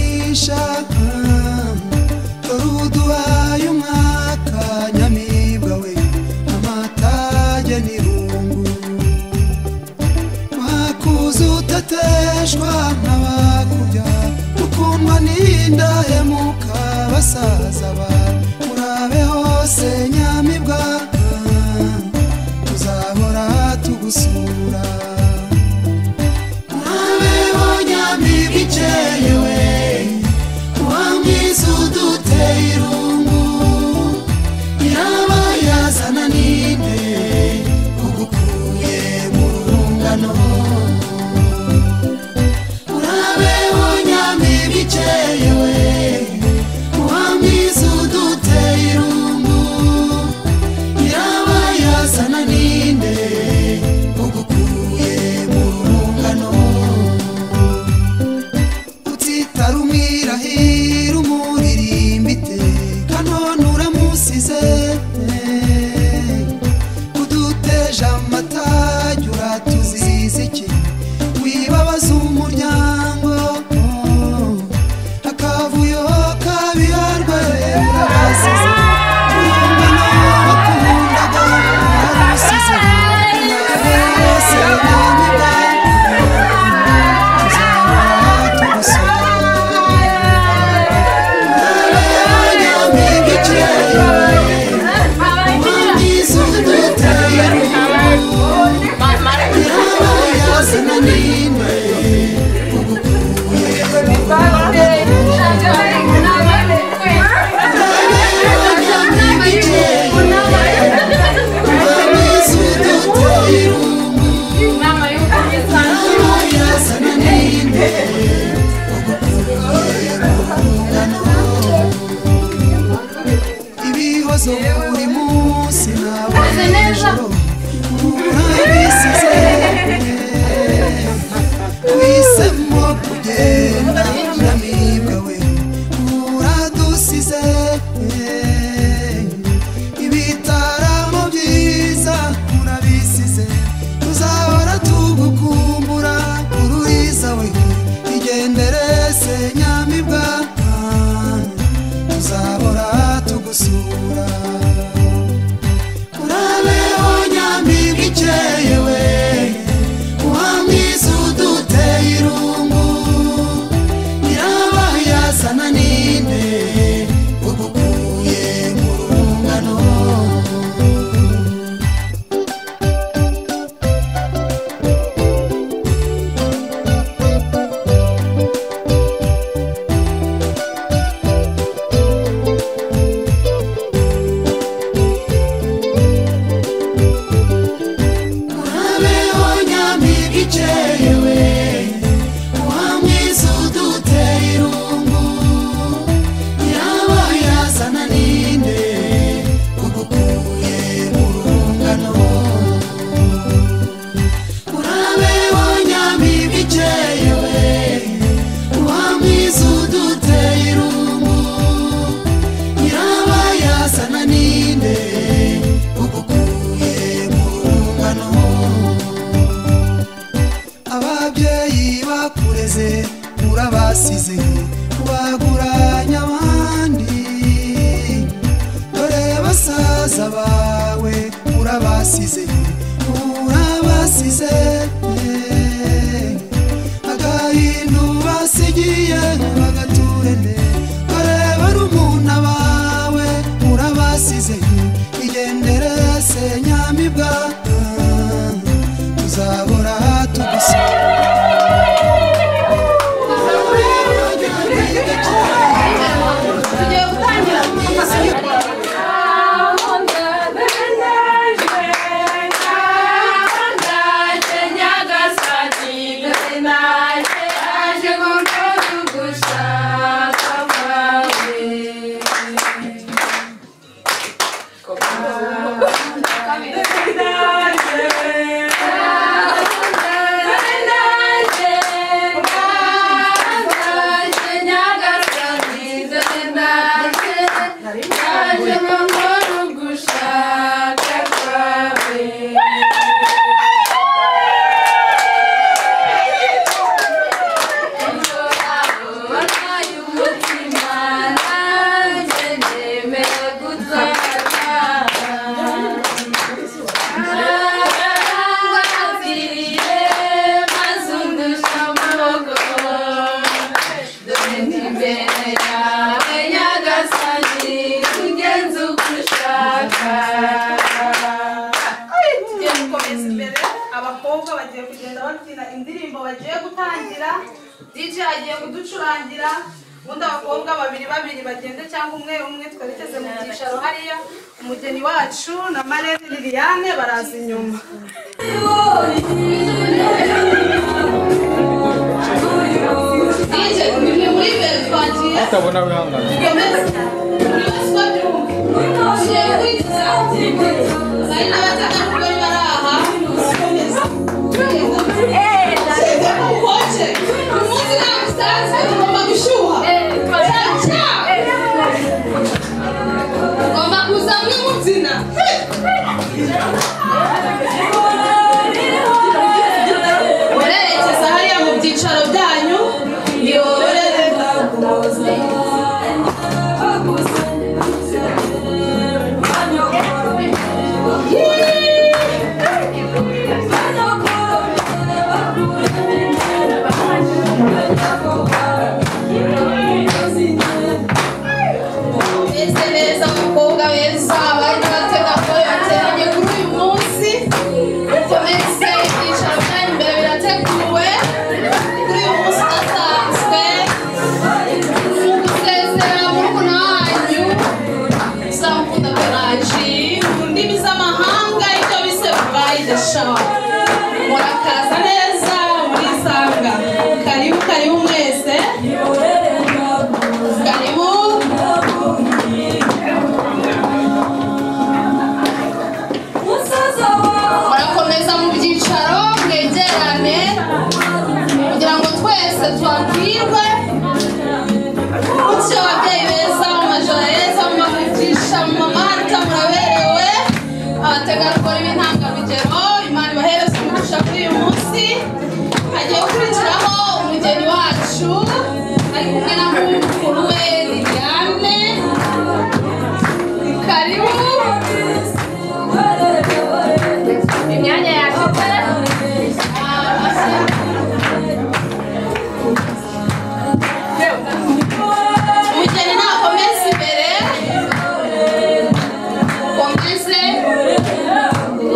ishaka dore ubuduhaye umwaka nyamibwa we amatage n'irungu mwakuze utateshwa nk'abakubya mukundwa n'indahemuka basaza ba murabe hose nyamibwa tuzahora tugusura murabe ho nyamibwa ikeye we uwamwiza uduteye irungu iraba yazana ninde ugukuye mu rungano urabe ho nyamibwa ikeye we uwamwiza uduteye irungu iraba yazana ninde ugukuye mu rungano utitara umwirahira umuririmba iteka none uramusize uduteje amatage uratuziza iki wibabaza umuryango akavuyo kabiharwe urabasize urumva nawe wakundaga uramusize nawe wese yanyibwa ibihozo buri munsi ntabwo nijoro urabisize wisemo kugenda nyamibwa we uradusize ibitaramo byiza urabisize tuzahora tugukumbura ururiza we igendere se nyamibwa tuzahora tugusura urabeho nyamibwa ikeye we uhamwiza uduteye irungu iraba yazana ninde ugukuye mu rungano urabeho nyamibwa ikeye we uwamwiza uduteye irungu yaba yazana ninde ugukuye mu rungano urabeho nyamibwa ikeye we uwamwiza uduteye irungu yaba yazana ninde ugukuye mu rungano ababyeyi bakureze urabasize baguranye abandi dore basaza bawe urabasize urabasize agahindu basigiye bagaturende dore barumuna bawe urabasize igendere se nyamibwa tuzahora tugusura tugiye gutangira Thank you. kubyina indirimbo bagiye gutangira DJ agiye kuducurangira ubundi abakobwa babiri babiri bagende cyangwa umwe umwe twari tugeze mu byicaro hariya umugeni wacu na Marene Liliane baraza inyuma DJ ni muri mbere twagiye utabona wihangane Murerekeza hariya mu byicaro byanyu, niyorere. Meze neza mukobwa weza abari batega ko yateranye kuri uyu munsi komeze ibyicaro byanyu imbere birateguwe kuri uyu munsi udasanzwe mu gusezera murumuna wanyu uzamukunda beraji mu ndimi z'amahanga ibyo bise bubayi deshawa murakaza neza murisanga karibu karibu mwese karibu murakomeza mu byicaro mwegerane kugira ngo twese twabwirwe gutyo ababyeyi beza mu majoro heza mubavugisha mu mamata muraberewe abategarugori b'intangarugero imana ibahereze umugisha kuri uyu munsi hagiye gukurikiraho umugeni wacu ari kumwe na mukuru we liliane karibu imyanya yakitara umugeni nakomeze imbere komeze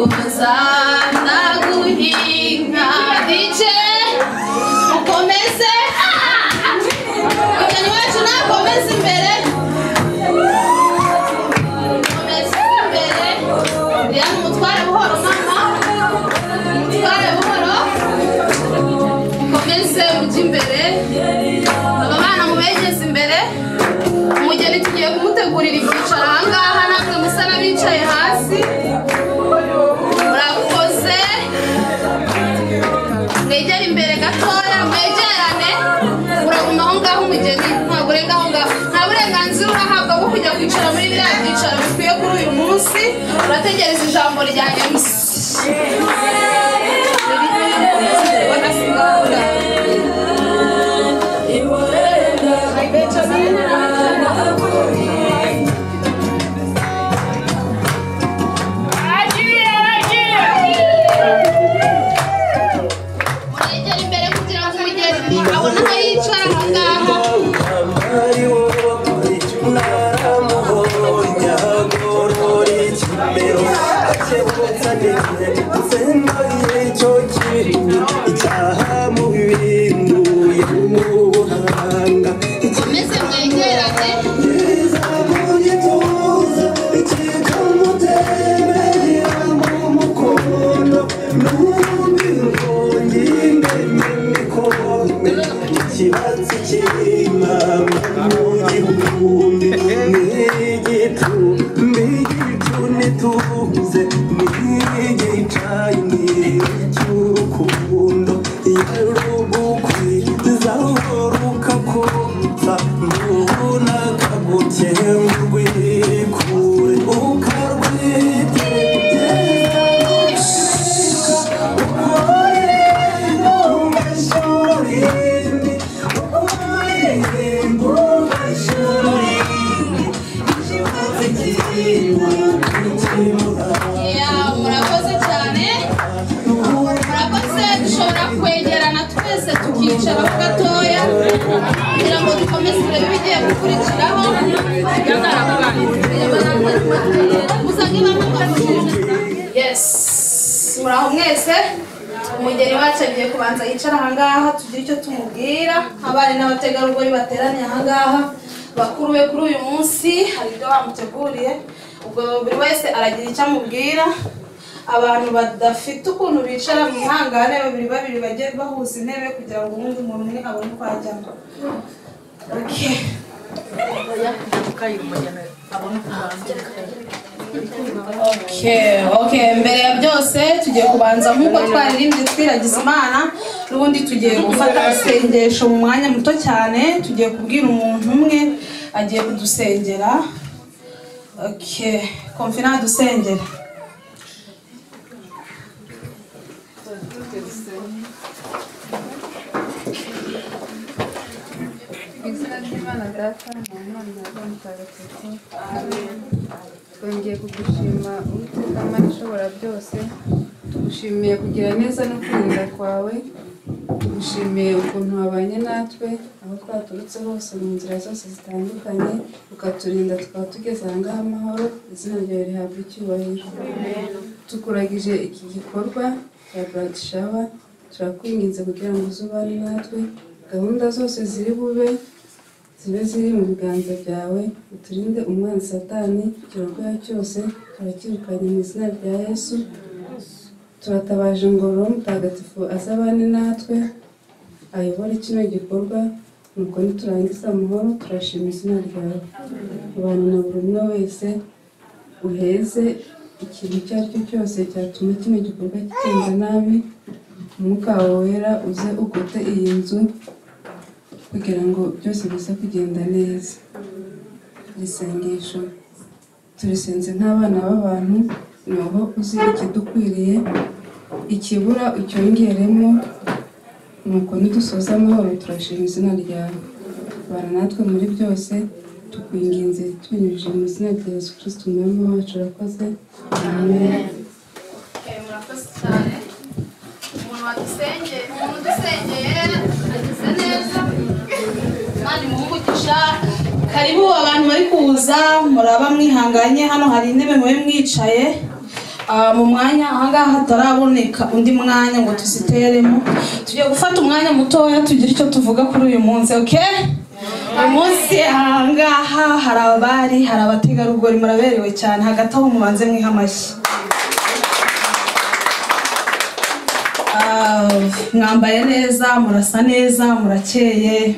umuzana guhinga dice mukomeze umugeni wacu nakomeze imbere komeze imbere rero umutware buhoro mama Tware buhoro mukomeze mujye imbere aba bana mubegeze imbere umugeni tugiye kumutegurira ibyicaro ahangaha ntabwo musa n'abicaye hasi murakoze mwegere imbere gatoya mwegerane uraguma aho ngaho umugeni ntabwo urenga aho ngaho nta burenganzira urahabwa bwo kujya kwicara muri biriya byicaro bikwiye kuri uyu munsi urategereza ijambo rya MC Mwegere imbere kugira ngo umugeni abone aho yicara aho ngaho komeze mwegerane Ikibatsi cy'imama mu gihumbi n'igitumbi igicu nituze n'igicayi n'icy'urukundo yarugukwiza rukakumva ntubunaka gukemba rwikure ukarwitegereza Ya, murakoze cyane murakoze dushobora kwegerana twese tukicara ho gatoya kugira ngo dukomeze turebe ibigiye gukurikiraho gusa niba mugaburiza yes muraho mwese umugeni wacu agiye kubanza yicara ahangaha tugire icyo tumubwira abari n'abategarugori bateraniye ahangaha bakuru be kuri uyu munsi hari ibyo bamuteguriye ubwo buri wese aragira icyo amubwira abantu badafite ukuntu bicara mu ihangane babiri babiri bajye bahuza intebe kugira ngo uwundi muntu umwe abone uko ajyamo Okay. Okay, okay. mbere ya byose tugiye kubanza nk'uko twaririmbye twiragiza imana n'ubundi tugiye gufata isengesho mu mwanya muto cyane tugiye kubwira umuntu umwe agiye kudusengera okay konfina dusengera Mu izina ry'Imana data mu mwana na Roho mutagatifu twongeye kugushima uwiteka mana ishobora byose tugushimiye kugira neza no kwirinda kwawe tugushimiye ukuntu wabanye natwe aho twaturutse hose mu nzira zose zitandukanye ukaturinda tukaba tugeze ahangaha amahoro izina ryawe rihabwa icyubahiro tukuragije iki gikorwa cya Black Shower turakwinginze kugira ngo uze ubane natwe gahunda zose ziri bube zibe ziri mu biganza byawe uturinde umwanzi satani ikirorwayo cyose turakirukanye mu izina rya yesu turatabaje ngo roho mutagatifu azabane natwe ayobore kino gikorwa nuko niturangiza amahoro turashima izina ryawe abantu na buri umwe wese uheze ikintu icyo ari cyo cyose cyatuma kino gikorwa kigenda nabi umwuka wawe wera uze ugote iyi nzu kugira ngo byose bize kugenda neza iri sengesho turisenze nk'abana b'abantu ni wowe uzi ikidukwiriye ikibura ucyongeremo nuko nidusoza amahoro turashima izina ryawe bana natwe muri byose tukwinginze tubinyujije mu izina rya yesu kirisiti umwami wacu urakoze amen Eh, murakoze cyane umuntu wadusengeye umuntu udusengeye agize neza imana imuhungugisha karibu abantu bari kuza muraba mwihanganye hano hari intebe mube mwicaye Ah, mu mwanya ahangaha hataraboneka undi mwanya ngo tuziteremo tugiye gufata umwanya mutoya tugire icyo tuvuga kuri uyu munsi okay? uyu munsi ahangaha hari abari hari abategarugori muraberewe cyane hagati aho mubanze mwiha amashyi Ah, mwambaye neza murasa neza murakeye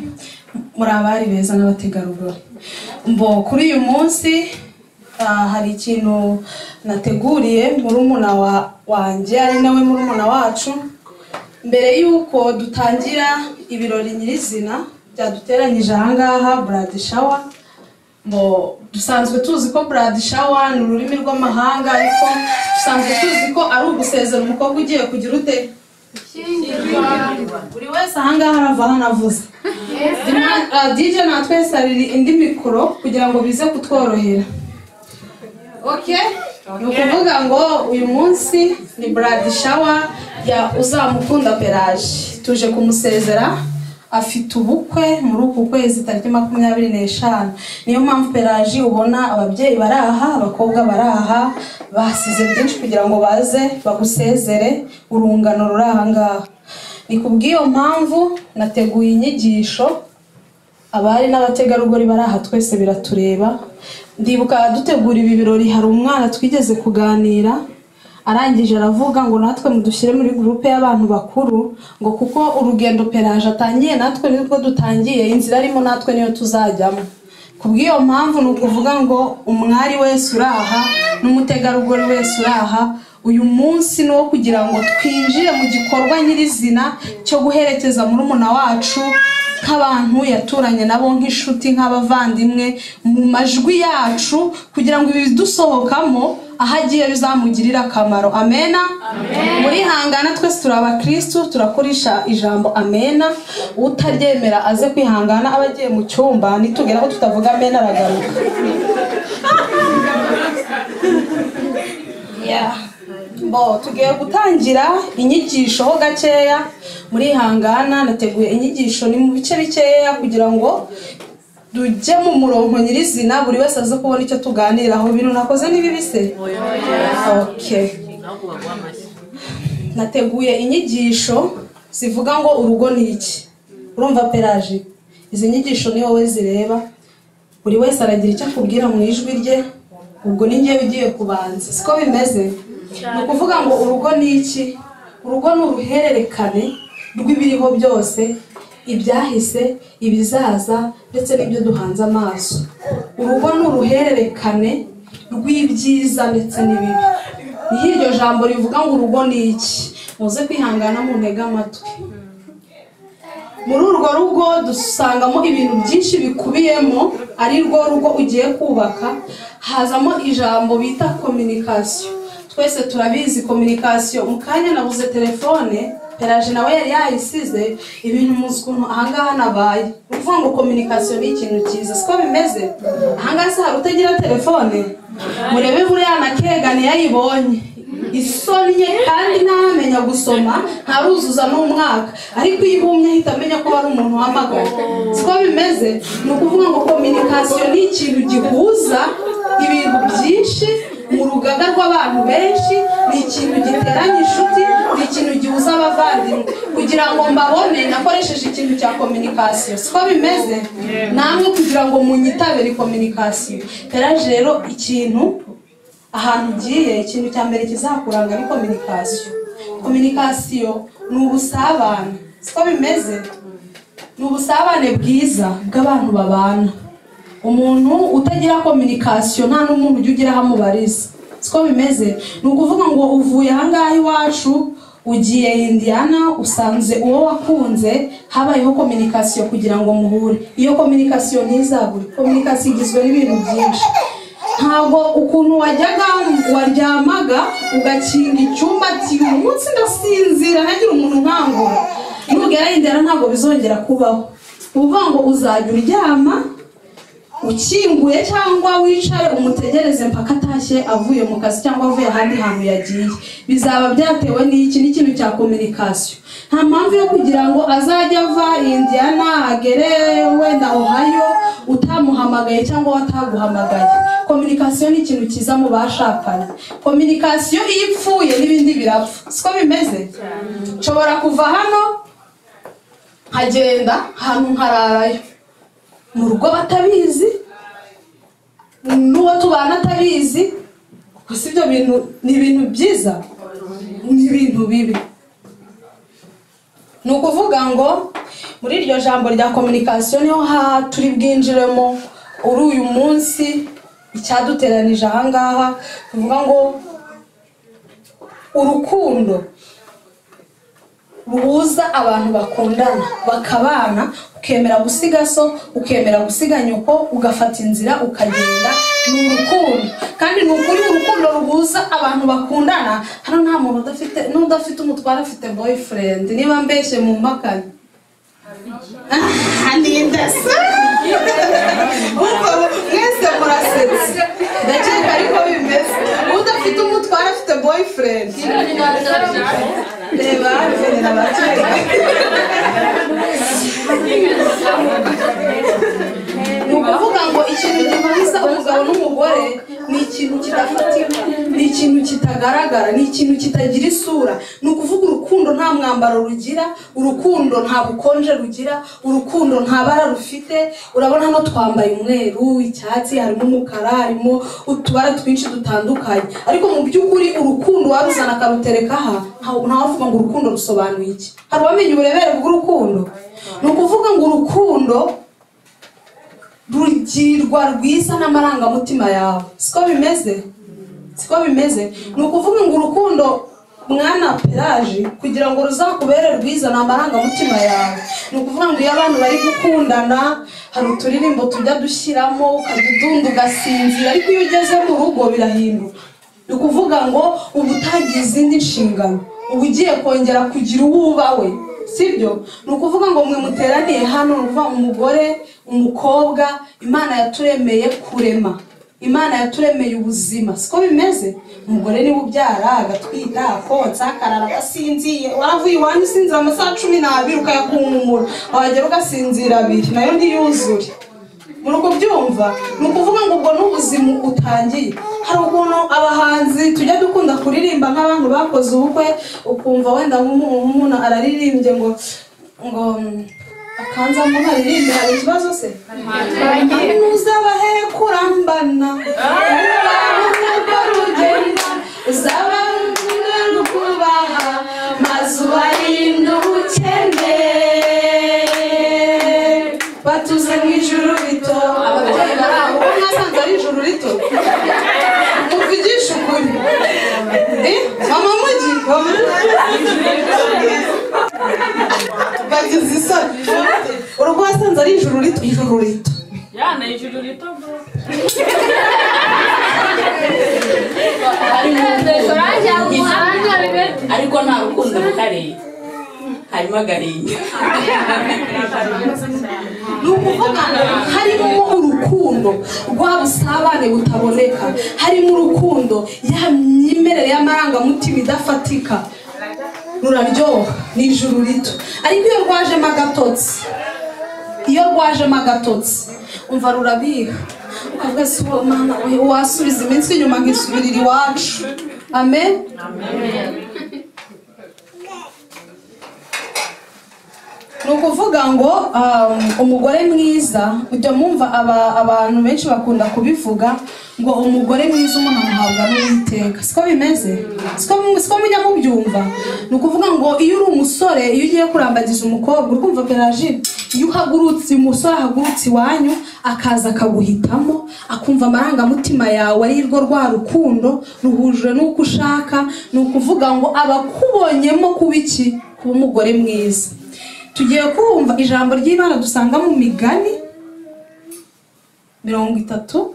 muri abari beza n'abategarugori mbo kuri uyu munsi ah, hari ikintu nateguriye murumuna wa- wanjye ari nawe murumuna wacu mbere y'uko dutangira ibirori nyirizina byaduteranyije ahangaha buradi shawa ngo dusanzwe tuzi ko buradi shawa ni ururimi rw'amahanga ariko dusanzwe tuzi ko ari ugusezera umukobwa ugiye kugira ute buri wese ahangaha arava hanavuze dije na twese hari indi mikoro kugira ngo bize kutworohera okay ni ukuvuga ngo uyu munsi ni buradi shawa ya uzamukunda peraje tuje kumusezera afite ubukwe muri uku kwezi tariki makumyabiri n'eshanu niyo mpamvu peraji ubona ababyeyi bari aha abakobwa bari aha basize byinshi kugira ngo baze bagusezere urungano ruri ahangaha ni ku bw'iyo mpamvu nateguye inyigisho abari n'abategarugori bari aha twese biratureba ndibuka dutegura ibi birori hari umwana twigeze kuganira arangije aravuga ngo natwe mudushyire muri gurupe y'abantu bakuru ngo kuko urugendo peraje atangiye natwe nibwo dutangiye inzira arimo natwe niyo tuzajyamo ku bw'iyo mpamvu ni ukuvuga ngo umwari wese uri aha n'umutegarugori wese uri aha uyu munsi ni uwo kugira ngo twinjire mu gikorwa nyirizina cyo guherekeza murumuna wacu nk'abantu yaturanye nabo nk'inshuti nk'abavandimwe mu majwi yacu kugira ngo ibidusohokamo aho agiye bizamugirire akamaro amena muri hangana twese turi abakirisitu turakoresha ijambo amena utaryemera aze kwihangana aba agiye mu cyumba nitubwira ko tutavuga amena aragaruka Yeah. bo tugiye gutangira inyigisho ho gakeya murihangana nateguye inyigisho ni mu bice bikeya kugira ngo tujye mu murongo nyirizina buri wese aze kubona icyo tuganiraho bintu nakoze ni bibi se okay. nateguye inyigisho zivuga ngo urugo ni iki urumva peraje izi nyigisho ni wowe zireba buri wese aragira icyo akubwira mu ijwi rye ubwo ni njyewe ugiye kubanza siko bimeze ni ukuvuga ngo urugo ni iki urugo ni uruhererekane rw'ibiriho byose ibyahise ibizaza ndetse n'ibyo duhanze amaso urugo ni uruhererekane rw'ibyiza ndetse n'ibibi niho iryo jambo rivuga ngo urugo ni iki muze kwihangana mu ntege amatwi muri urwo rugo dusangamo ibintu byinshi bikubiyemo ari rwo rugo ugiye kubaka hazamo ijambo bita kominikasiyo twese turabizi kominikasiyo mu kanya nabuze telefone peraje nawe yari yayisize ibintu muzi ukuntu ahangaha nabaye ni ukuvuga ngo kominikasiyo ni ikintu cyiza siko bimeze ahangaha se hari utagira telefone murebe buriya na kegani yayibonye isomye kandi ntamenya gusoma ntaruzuza n'umwaka ariko iyo ibumye ahita amenya ko ari umuntu wamagana siko bimeze ni ukuvuga ngo kominikasiyo ni ikintu gihuza ibintu byinshi mu rugaga rw'abantu benshi ni ikintu giteranya inshuti ni ikintu gihuza abavandimwe kugira ngo mbabone nakoresheje ikintu cya kominikasiyo siko bimeze namwe kugira ngo munyitabire kominikasiyo peraje rero ikintu ahantu ugiye ikintu cya mbere kizakuranga ni kominikasiyo kominikasiyo ni ubusabane siko bimeze ni ubusabane bwiza bw'abantu babana umuntu utagira kominikasiyo nta n'umuntu ujya ugira aho amubariza siko bimeze ni ukuvuga ngo uvuye ahangaha iwacu ugiye indiyana usanze uwo wakunze habayeho kominikasiyo kugira ngo muhure iyo kominikasiyo ntizabure kominikasiyo igizwe n'ibintu byinshi ntabwo ukuntu wajyaga waryamaga ugakinga icyumba ati uyu munsi ndasinzira ntagira umuntu nkangura nugera indera ntabwo bizongera kubaho ni ukuvuga ngo uzajya uryama ukinguye cyangwa wicare umutegereze mpaka atashye avuye mu kazi cyangwa avuye ahandi hantu yagiye bizaba byatewe n'iki n'ikintu cya kominikasiyo nta mpamvu yo kugira ngo azajya ava indiyana agere wenda ohayo utamuhamagaye cyangwa wataguhamagaye kominikasiyo ni ikintu cyiza mu bashakanye kominikasiyo iyo ipfuye n'ibindi birapfa siko bimeze nshobora kuva hano nkagenda ahantu nkararayo mu rugo batabizi n'uwo tubana atabizi gusa ibyo bintu ni ibintu byiza ni ibintu bibi ni ukuvuga ngo muri iryo jambo rya kominikasiyo niho ha turi bwinjiremo uri uyu munsi icyaduteranije ahangaha tuvuga ngo urukundo ruhuza abantu bakundana bakabana ukemera gusiga so ukemera gusiga nyoko ugafata inzira ukagenda ni urukundo kandi ni ukuri urukundo ruhuza abantu bakundana hano nta muntu udafite n'udafite umutware afite boyfriend niba mbeshye mu mpakanye ndetse mwese murasetse ndakeka ariko bimeze udafite umutware afite boyfriend reba verera abakeka ni ukuvuga ngo ikintu gihuza umugabo n'umugore ni ikintu kidafatika ni ikintu kitagaragara ni ikintu kitagira isura ni ukuvuga urukundo nta mwambaro rugira urukundo nta bukonje rugira urukundo nta bara rufite urabona hano twambaye umweru icyatsi harimo umukara harimo utubara twinshi dutandukanye ariko mu by'ukuri urukundo waruzana akarutereka aha ntawe wavuga ngo urukundo rusobanuye iki hari uwamenye uburebere bw'urukundo ni ukuvuga ngo urukundo rugirwa rwiza n'amarangamutima yawe siko bimeze siko bimeze ni ukuvuga ngo urukundo mwana peraje kugira ngo ruzakubere rwiza ni amarangamutima yawe ni ukuvuga ngo iyo abantu bari gukundana hari uturirimbo tujya dushyiramo ukajya udunda ugasinzira ariko iyo ugeze mu rugo birahinduka ni ukuvuga ngo uba utagiye izindi nshingano uba ugiye kongera kugira uwo ubawe sibyo ni ukuvuga ngo mwe muteraniye hano ni ukuvuga ngo umugore umukobwa imana yaturemeye kurema imana yaturemeye ubuzima siko bimeze umugore niwe ubyara agatwita akotsa akarara agasinziye waravuye iwanyu usinzira amasaha cumi n'abiri ukayakunkumura wagera ugasinzira abiri nayo ntiyuzure muri uko byumva ni ukuvuga ngo ubwo n'ubuzima utangiye hari ukuntu abahanzi tujya dukunda kuririmba nk'abantu bakoze ubukwe ukumva wenda nk'umu- nk'umuntu araririmbye ngo ngo mm, akanzamo nkaririmbe hari ikibazo se uzaba he kurambana urwo rugenda uzaba rumwe rukubaha maze ubarinde ubukene batuze mu ijuru rito ababyeyi barabo ubu nasanze ari ijuru rito muvugisha ukuri Eh, mama mugi mama bagize isoni urugo wasanze ari ijuru rito ijuru rito Yana ijuru rito bro. ariko nta rukundo rutari harimo agahinda ni ukuvuga ngo harimo urukundo rwa busabane butaboneka harimo urukundo ya myemerere y'amarangamutima idafatika ruraryoha ni ijuru rito ariko iyo rwajemo agatotsi iyo rwajemo agatotsi umva rurabiha ukavuga ese uwo mana we wasubiza iminsi inyuma nkisubirira iwacu amen ni ukuvuga ngo um, umugore mwiza ujya mwumva aba- abantu benshi bakunda kubivuga ngo umugore mwiza umuntu amuhabwa n'uwiteka siko bimeze siko siko mujya mubyumva ni ukuvuga ngo iyo uri umusore iyo ugiye kurambagiza umukobwa urumva peraji iyo uhagurutse umusore ahagurutse iwanyu akaza akaguhitamo akumva amarangamutima yawe ari rwo rwa rukundo ruhujwe n'uko ushaka ni ukuvuga ngo aba akubonyemo kuba iki kuba umugore mwiza tugiye kumva ijambo ry'imana dusanga mu migani mirongo itatu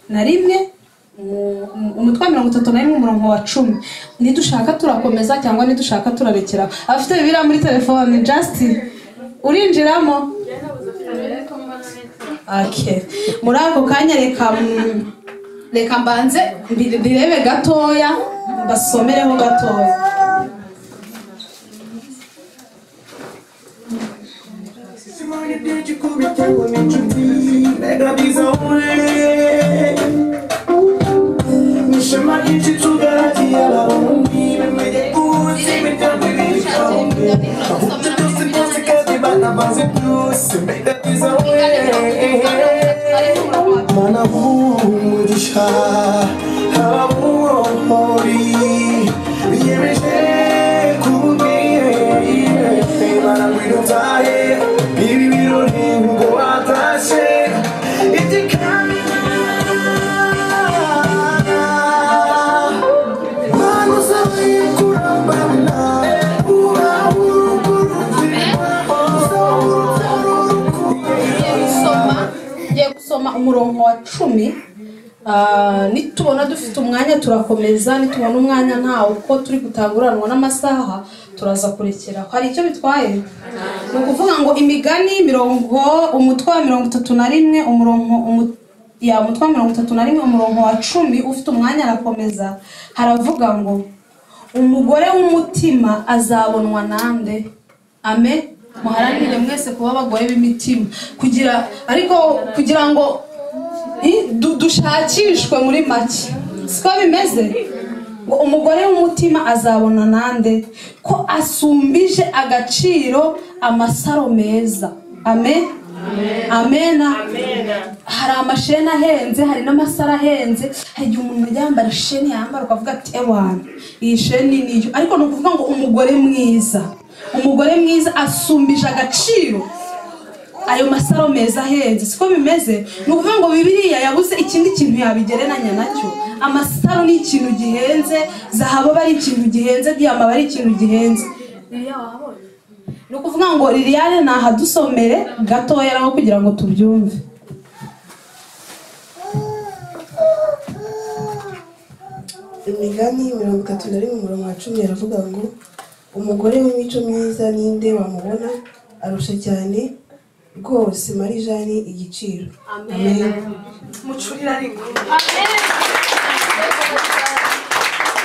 na rimwe mu- mu- umutwe wa mirongo itatu na rimwe umurongo wa cumi nidushaka turakomeza cyangwa nidushaka turarekera abafite bibiriya muri telefone justin urinjiramo okay. muri ako kanya reka mm, reka mbanze mbi- mbirebe gatoya mbasomereho gatoya Simone did you come and tell me to be? Negra bizarre. Mishema yichi tugati ala wumbi mwenye kuzi mitabu vikaombe. Kabuta tosi posi kati bana bazi plus. Negra bizarre. Mana vumurisha habuhori. Yemeje kubire. Mana wirutaye. Ibi birori ngo watashe. Itikana. gusoma ngiye gusoma umurongo wa cumi Ah, nitubona dufite umwanya turakomeza nitubona umwanya ntawo uko turi gutanguranwa n'amasaha turaza kurekeraho hari icyo bitwaye ni ukuvuga ngo imigani mirongo umutwe wa mirongo itatu na rimwe umurongo umu- ya umutwe wa mirongo itatu na rimwe umurongo wa cumi ufite umwanya arakomeza haravuga ngo umugore w'umutima azabonwa nande ame muharanire mwese kuba abagore b'imitima kugira ariko kugira ngo i- du- dushakishwe muri make siko bimeze ngo umugore w'umutima azabona nande ko asumbije agaciro amasaro meza amen amena hari amasheni ahenze hari n'amasaro ahenze hari igihe umuntu yambara isheni yambara ukavuga ati ewana iyi sheni niyo ariko ni ukuvuga ngo umugore mwiza umugore mwiza asumbije agaciro ayo masaro meza ahenze siko bimeze ni ukuvuga ngo bibiriya yabuze ikindi kintu yabigereranya nacyo amasaro ni ikintu gihenze zahabu aba ari ikintu gihenze diyama aba ari ikintu gihenze ni ukuvuga ngo liliane nahadusomere gatoya naho kugira ngo tubyumve imigani mirongo itatu na rimwe umurongo wa cumi aravuga ngo umugore w'imico myiza ninde wamubona arusha cyane rwose mari jani igiciro amen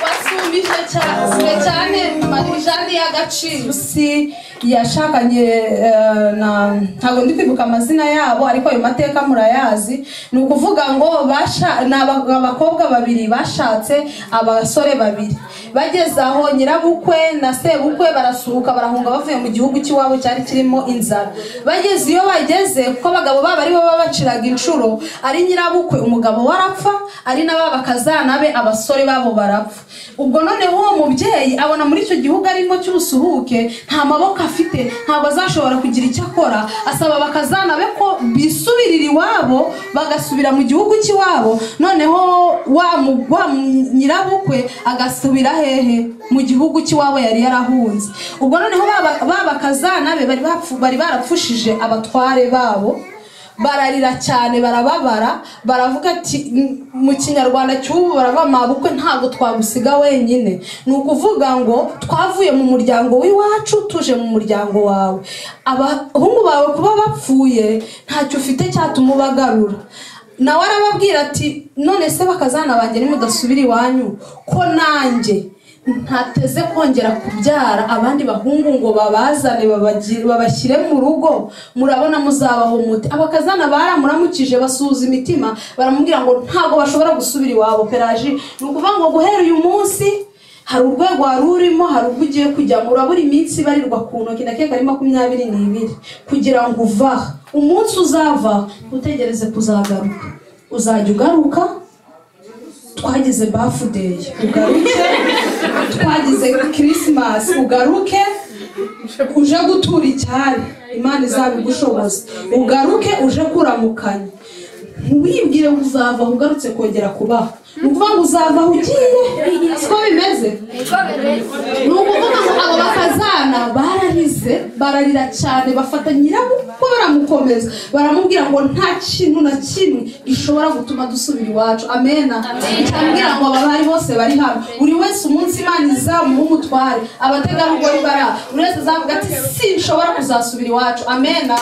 wasumbije cyane cyane marijani y'agaciro si yashakanye eh, na ntabwo ndi kwibuka amazina yabo ariko ayo mateka murayazi ni ukuvuga ngo basha- ni aba- abakobwa babiri bashatse abasore babiri bageze aho nyirabukwe na sebukwe barasuhuka barahunga bavuye mu gihugu cy'iwabo cyari kirimo inzara bageze iyo bageze kuko abagabo babo ari bo babaciraga inshuro ari nyirabukwe umugabo we arapfa ari na ba bakazana be abasore babo barapfa ubwo noneho uwo mubyeyi abona muri icyo gihugu arimo cy'ubusuhuke nta maboko afite ntabwo azashobora kugira icyo akora asaba bakazana be ko bisubirira iwabo bagasubira mu gihugu cy'iwabo noneho wa mu- wa mu- nyirabukwe agasubira hehe mu gihugu cy'iwabo yari yarahunze ubwo noneho ba ba- ba bakazana be bari bapfu- bari barapfushije abatware babo bararira cyane barababara baravuga ati "M- mu kinyarwanda cy'ubu baravuga mabukwe ntabwo twagusiga wenyine ni ukuvuga ngo twavuye mu muryango w'iwacu tuje mu muryango wawe abahungu bawe kuba bapfuye ntacyo ufite cyatuma ubagarura nawe arababwira ati none se bakazana banjye nimudasubira iwanyu ko nanjye ntateze kongera kubyara abandi bahungu ngo babazane babagi- babashyire mu rugo murabona muzabaho mute abakazana baramuramukije basuhuza imitima baramubwira ngo ntabwo bashobora gusubira iwabo peraji ni ukuvuga ngo guhera uyu munsi hari urwego wari urimo hari urwo ugiye kujyamo urabura iminsi ibarirwa ku ntoki ndakeka ari makumyabiri n'ibiri kugira ngo uvaha umunsi uzava utegereze kuzagaruka uzajya ugaruka twagize bafudeyi ugaruke twagize kirisimasi ugaruke uje gutura icyari imana izabigushoboza ugaruke uje kuramukanya wibwire ngo uzavaho ugarutse kongera kubaho ni ukuvuga ngo uzavaho ugiye siko bimeze ni ukuvuga ngo abo bakazana bararize bararira cyane bafata nyirabukwe baramukomeza baramubwira ngo nta kintu na kimwe gishobora gutuma dusubira iwacu amena cyambwira ngo aba bari bose bari hano buri wese umunsi imana izamuha umutware abategarugori bara buri wese azavuga ati sinshobora kuzasubira iwacu amena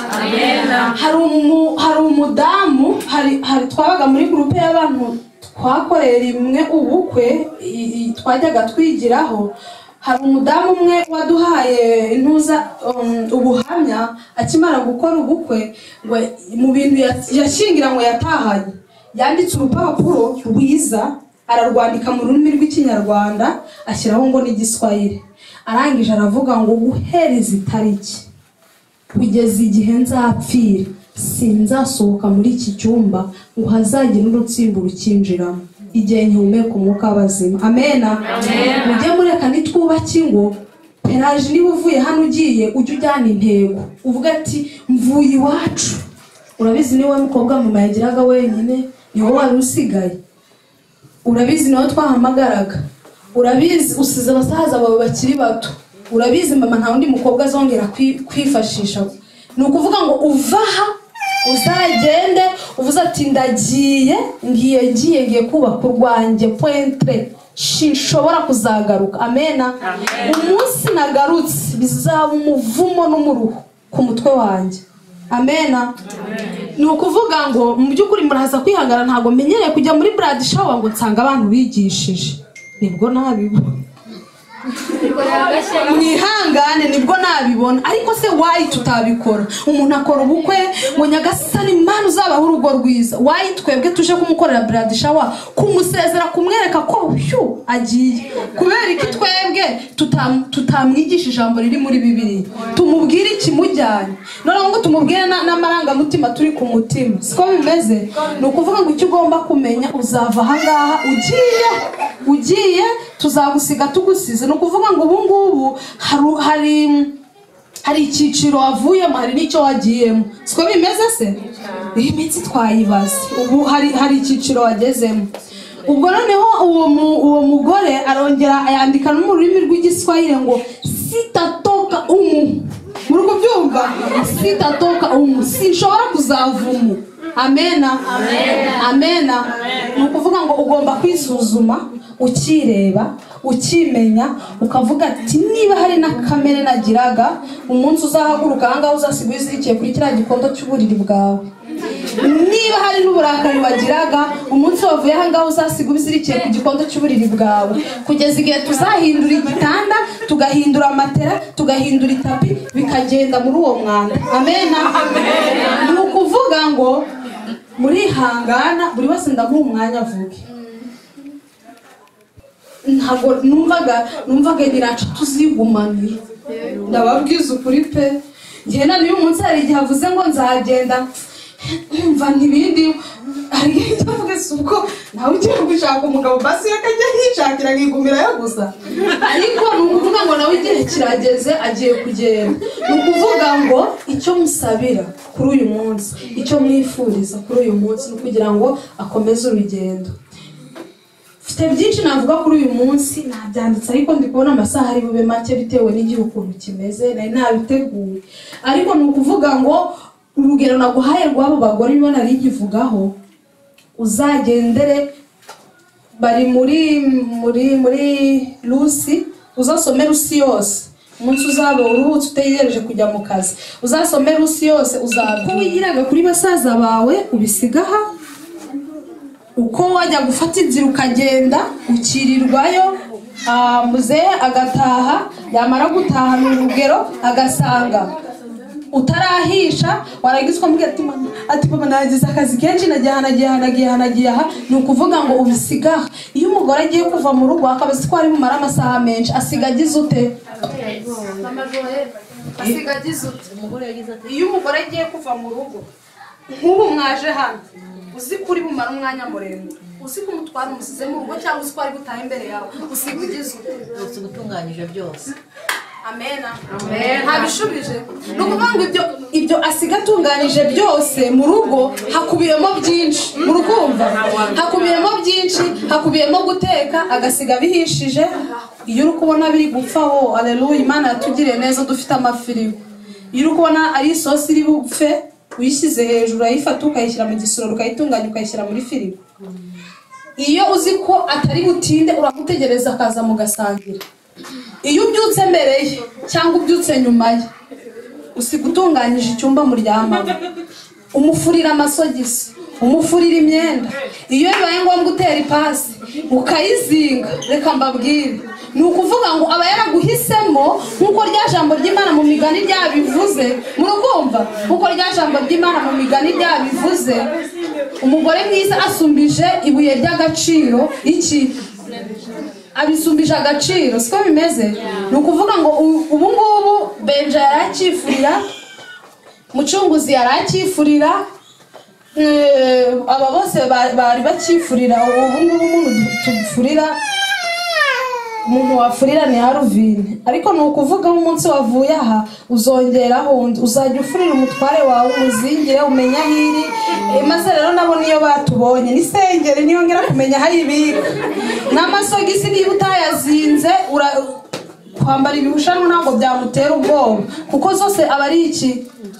hari umu- hari umudamu hari- hari twabaga muri gurupe y'abantu twakoreye rimwe ubukwe i- i- twajyaga twigiraho hari umudamu umwe waduhaye intuza um, ubuhamya akimara gukora ubukwe ngo mu bintu ya- yashingira ngo yatahanye yanditse urupapuro rwiza ararwandika mu rurimi rw'ikinyarwanda ashyiraho ngo ni igiswahili arangije aravuga ngo guhera izi tariki kugeza igihe nzapfira sinzasohoka muri iki cyumba ngo hazagire urutsimburo ukinjiramo igihe nkihumeka umwuka w'abazima amena mujye mureka nitwubake ingo peraje niba uvuye hano ugiye ujye ujyana intego uvuga ati mvuye iwacu urabizi ni wowe mukobwa mama yagiraga wenyine ni wowe wari usigaye urabizi nawe twahamagaraga urabizi usize abasaza bawe bakiri bato urabizi mama nta wundi mukobwa azongera kwi- kwifashisha ni ukuvuga ngo uvaha uzagende uvuze ati ndagiye ngiye ngiye ngiye kubaka urwanjye pointre sinshobora kuzagaruka amena umunsi nagarutse bizaba umuvumo n'umuruho ku mutwe wanjye amena ni ukuvuga ngo mu by'ukuri muraza kwihangana ntabwo menyereye kujya muri brad shower ngo nsanga abantu bigishije nibwo nabibona mwihangane nibwo nabibona ariko se wayi tutabikora umuntu akora ubukwe ngo nyagasani mani uzabaho urugo rwiza wayi twebwe tuje kumukorera brad shower kumusezera kumwereka ko hyu agiye kubera iki twebwe tutam- tutamwigisha ijambo riri muri bibiri tumubwire ikimujyanye noneho ngo tumubwire na- n'amarangamutima turi ku mutima siko bimeze ni ukuvuga ngo icyo ugomba kumenya uzava ahangaha ugiye ugiye tuzagusiga tugusize ni ukuvuga ngo ubu ngubu haru- hari hari icyiciro wavuyemo hari n'icyo wagiyemo siko bimeze se iyi minsi twayibaze ubu hari hari icyiciro wagezemo ubwo noneho uwo mu- uwo mugore arongera yandika no mu rurimi rw'igiswahili ngo sitatoka umu muri kubyumva sitatoka umu sinshobora kuzava umu amena amena ni ukuvuga ngo ugomba kwisuzuma ukireba ukimenya ukavuga ati niba hari na kamere nagiraga umunsi uzahaguruka ahangaha uzasiga uzirikiye kuri kiriya gikondo cy'uburiri bwawe niba hari n'uburakari wagiraga umunsi wavuye aha ngaha uzasiga ubizirikiye ku gikondo cy'uburiri bwawe kugeza igihe tuzahindura igitanda tugahindura amatera tugahindura itapi bikagenda muri uwo mwanda amen ni ukuvuga ngo murihangana buri wese ndamuha umwanya avuge ntabwo numvaga numvaga nyiracu tuzigumaniye ndababwiza ukuri pe ngenda niba umunsi hari igihe avuze ngo nzagenda mva ntibindi hari igihe njya mvuga si ubwo nawe ugiye gushaka umugabo basi akajya yishakira akigumirayo gusa ariko ni ukuvuga ngo nawe igihe kirageze agiye kugenda ni ukuvuga ngo icyo musabira kuri uyu munsi icyo mwifuriza kuri uyu munsi ni ukugira ngo akomeze urugendo mfite byinshi navuga kuri uyu munsi nabyanditse ariko ndi kubona amasaha ari bube make bitewe n'igihe ukuntu kimeze nari nabiteguye ariko ni ukuvuga ngo urugero naguhaye rw'abo bagore niba nari nkivugaho uzagendere bari muri muri muri rusi uzasome rusi yose umunsi uzaba uruhutse utegereje kujya mu kazi uzasome rusi yose uzaba ko wigiraga kuri basaza bawe ubisigaha uko wajya gufata inzira ukagenda ukirirwayo ah, muzehe agataha yamara gutaha ni urugero agasanga utarahisha warangiza ukamubwira ati mama ati mama nagize akazi kenshi nagiye aha nagiye aha nagiye aha nagiye aha ni ukuvuga ngo ubisiga aha iyo umugore agiye kuva mu rugo akabazi ko ari bumara amasaha menshi asiga agize ute iyo umugore agiye kuva mu rugo nk'ubu mwaje hano uzi ko uri bumara umwanya muremure uzi ko umutwaro umusize mu rugo cyangwa uzi ko ari gutaha imbere yawe usiga ugize ute uzi gutunganyije byose amena ntabishubije ni ukuvuga ngo ibyo ibyo asiga atunganyije byose mu rugo hakubiyemo byinshi murukumva hakubiyemo byinshi hakubiyemo guteka agasiga abihishije iyo uri kubona biri gupfaho aleluya imana yatugiriye neza dufite amafirigo iyo uri kubona ari isosi iri bupfe uyishyize hejuru urayifata ukayishyira mu gisorori ukayitunganya ukayishyira muri firigo iyo uzi ko atari butinde uramutegereza akaza mugasangira iyo ubyutse mbere ye cyangwa ubyutse nyuma ye usiga utunganyije icyumba muryamamo umufurira amasogisi umufurira imyenda iyo bibaye ngombwa utera ipasi ukayizinga reka mbabwire ni ukuvuga ngo aba yaraguhisemo nk'uko rya jambo ry'imana mu migani ryabivuze murugomba nk'uko rya jambo ry'imana mu migani ryabivuze umugore mwiza asumbije ibuye ry'agaciro iki abisumbije agaciro siko bimeze ni ukuvuga ngo u- ubu ngubu benja yari acyifurira mucunguzi yari acyifurira eh, aba bose ba- bari bacyifurira ubu ngubu umuntu du- tufurira umuntu wafurira ni haruvine ariko ni ukuvuga nk'umunsi wavuye aha uzongeraho undi uzajya ufurira umutware wawe umuzingire umenya aho iri Eh, maze rero nabo niyo batubonye n'isengeri niyo ngera kumenya aho ibika n'amasogisi niba utayazinze ura- kwambara ibihushanwa ntabwo byamutera ubwoba kuko zose aba ari iki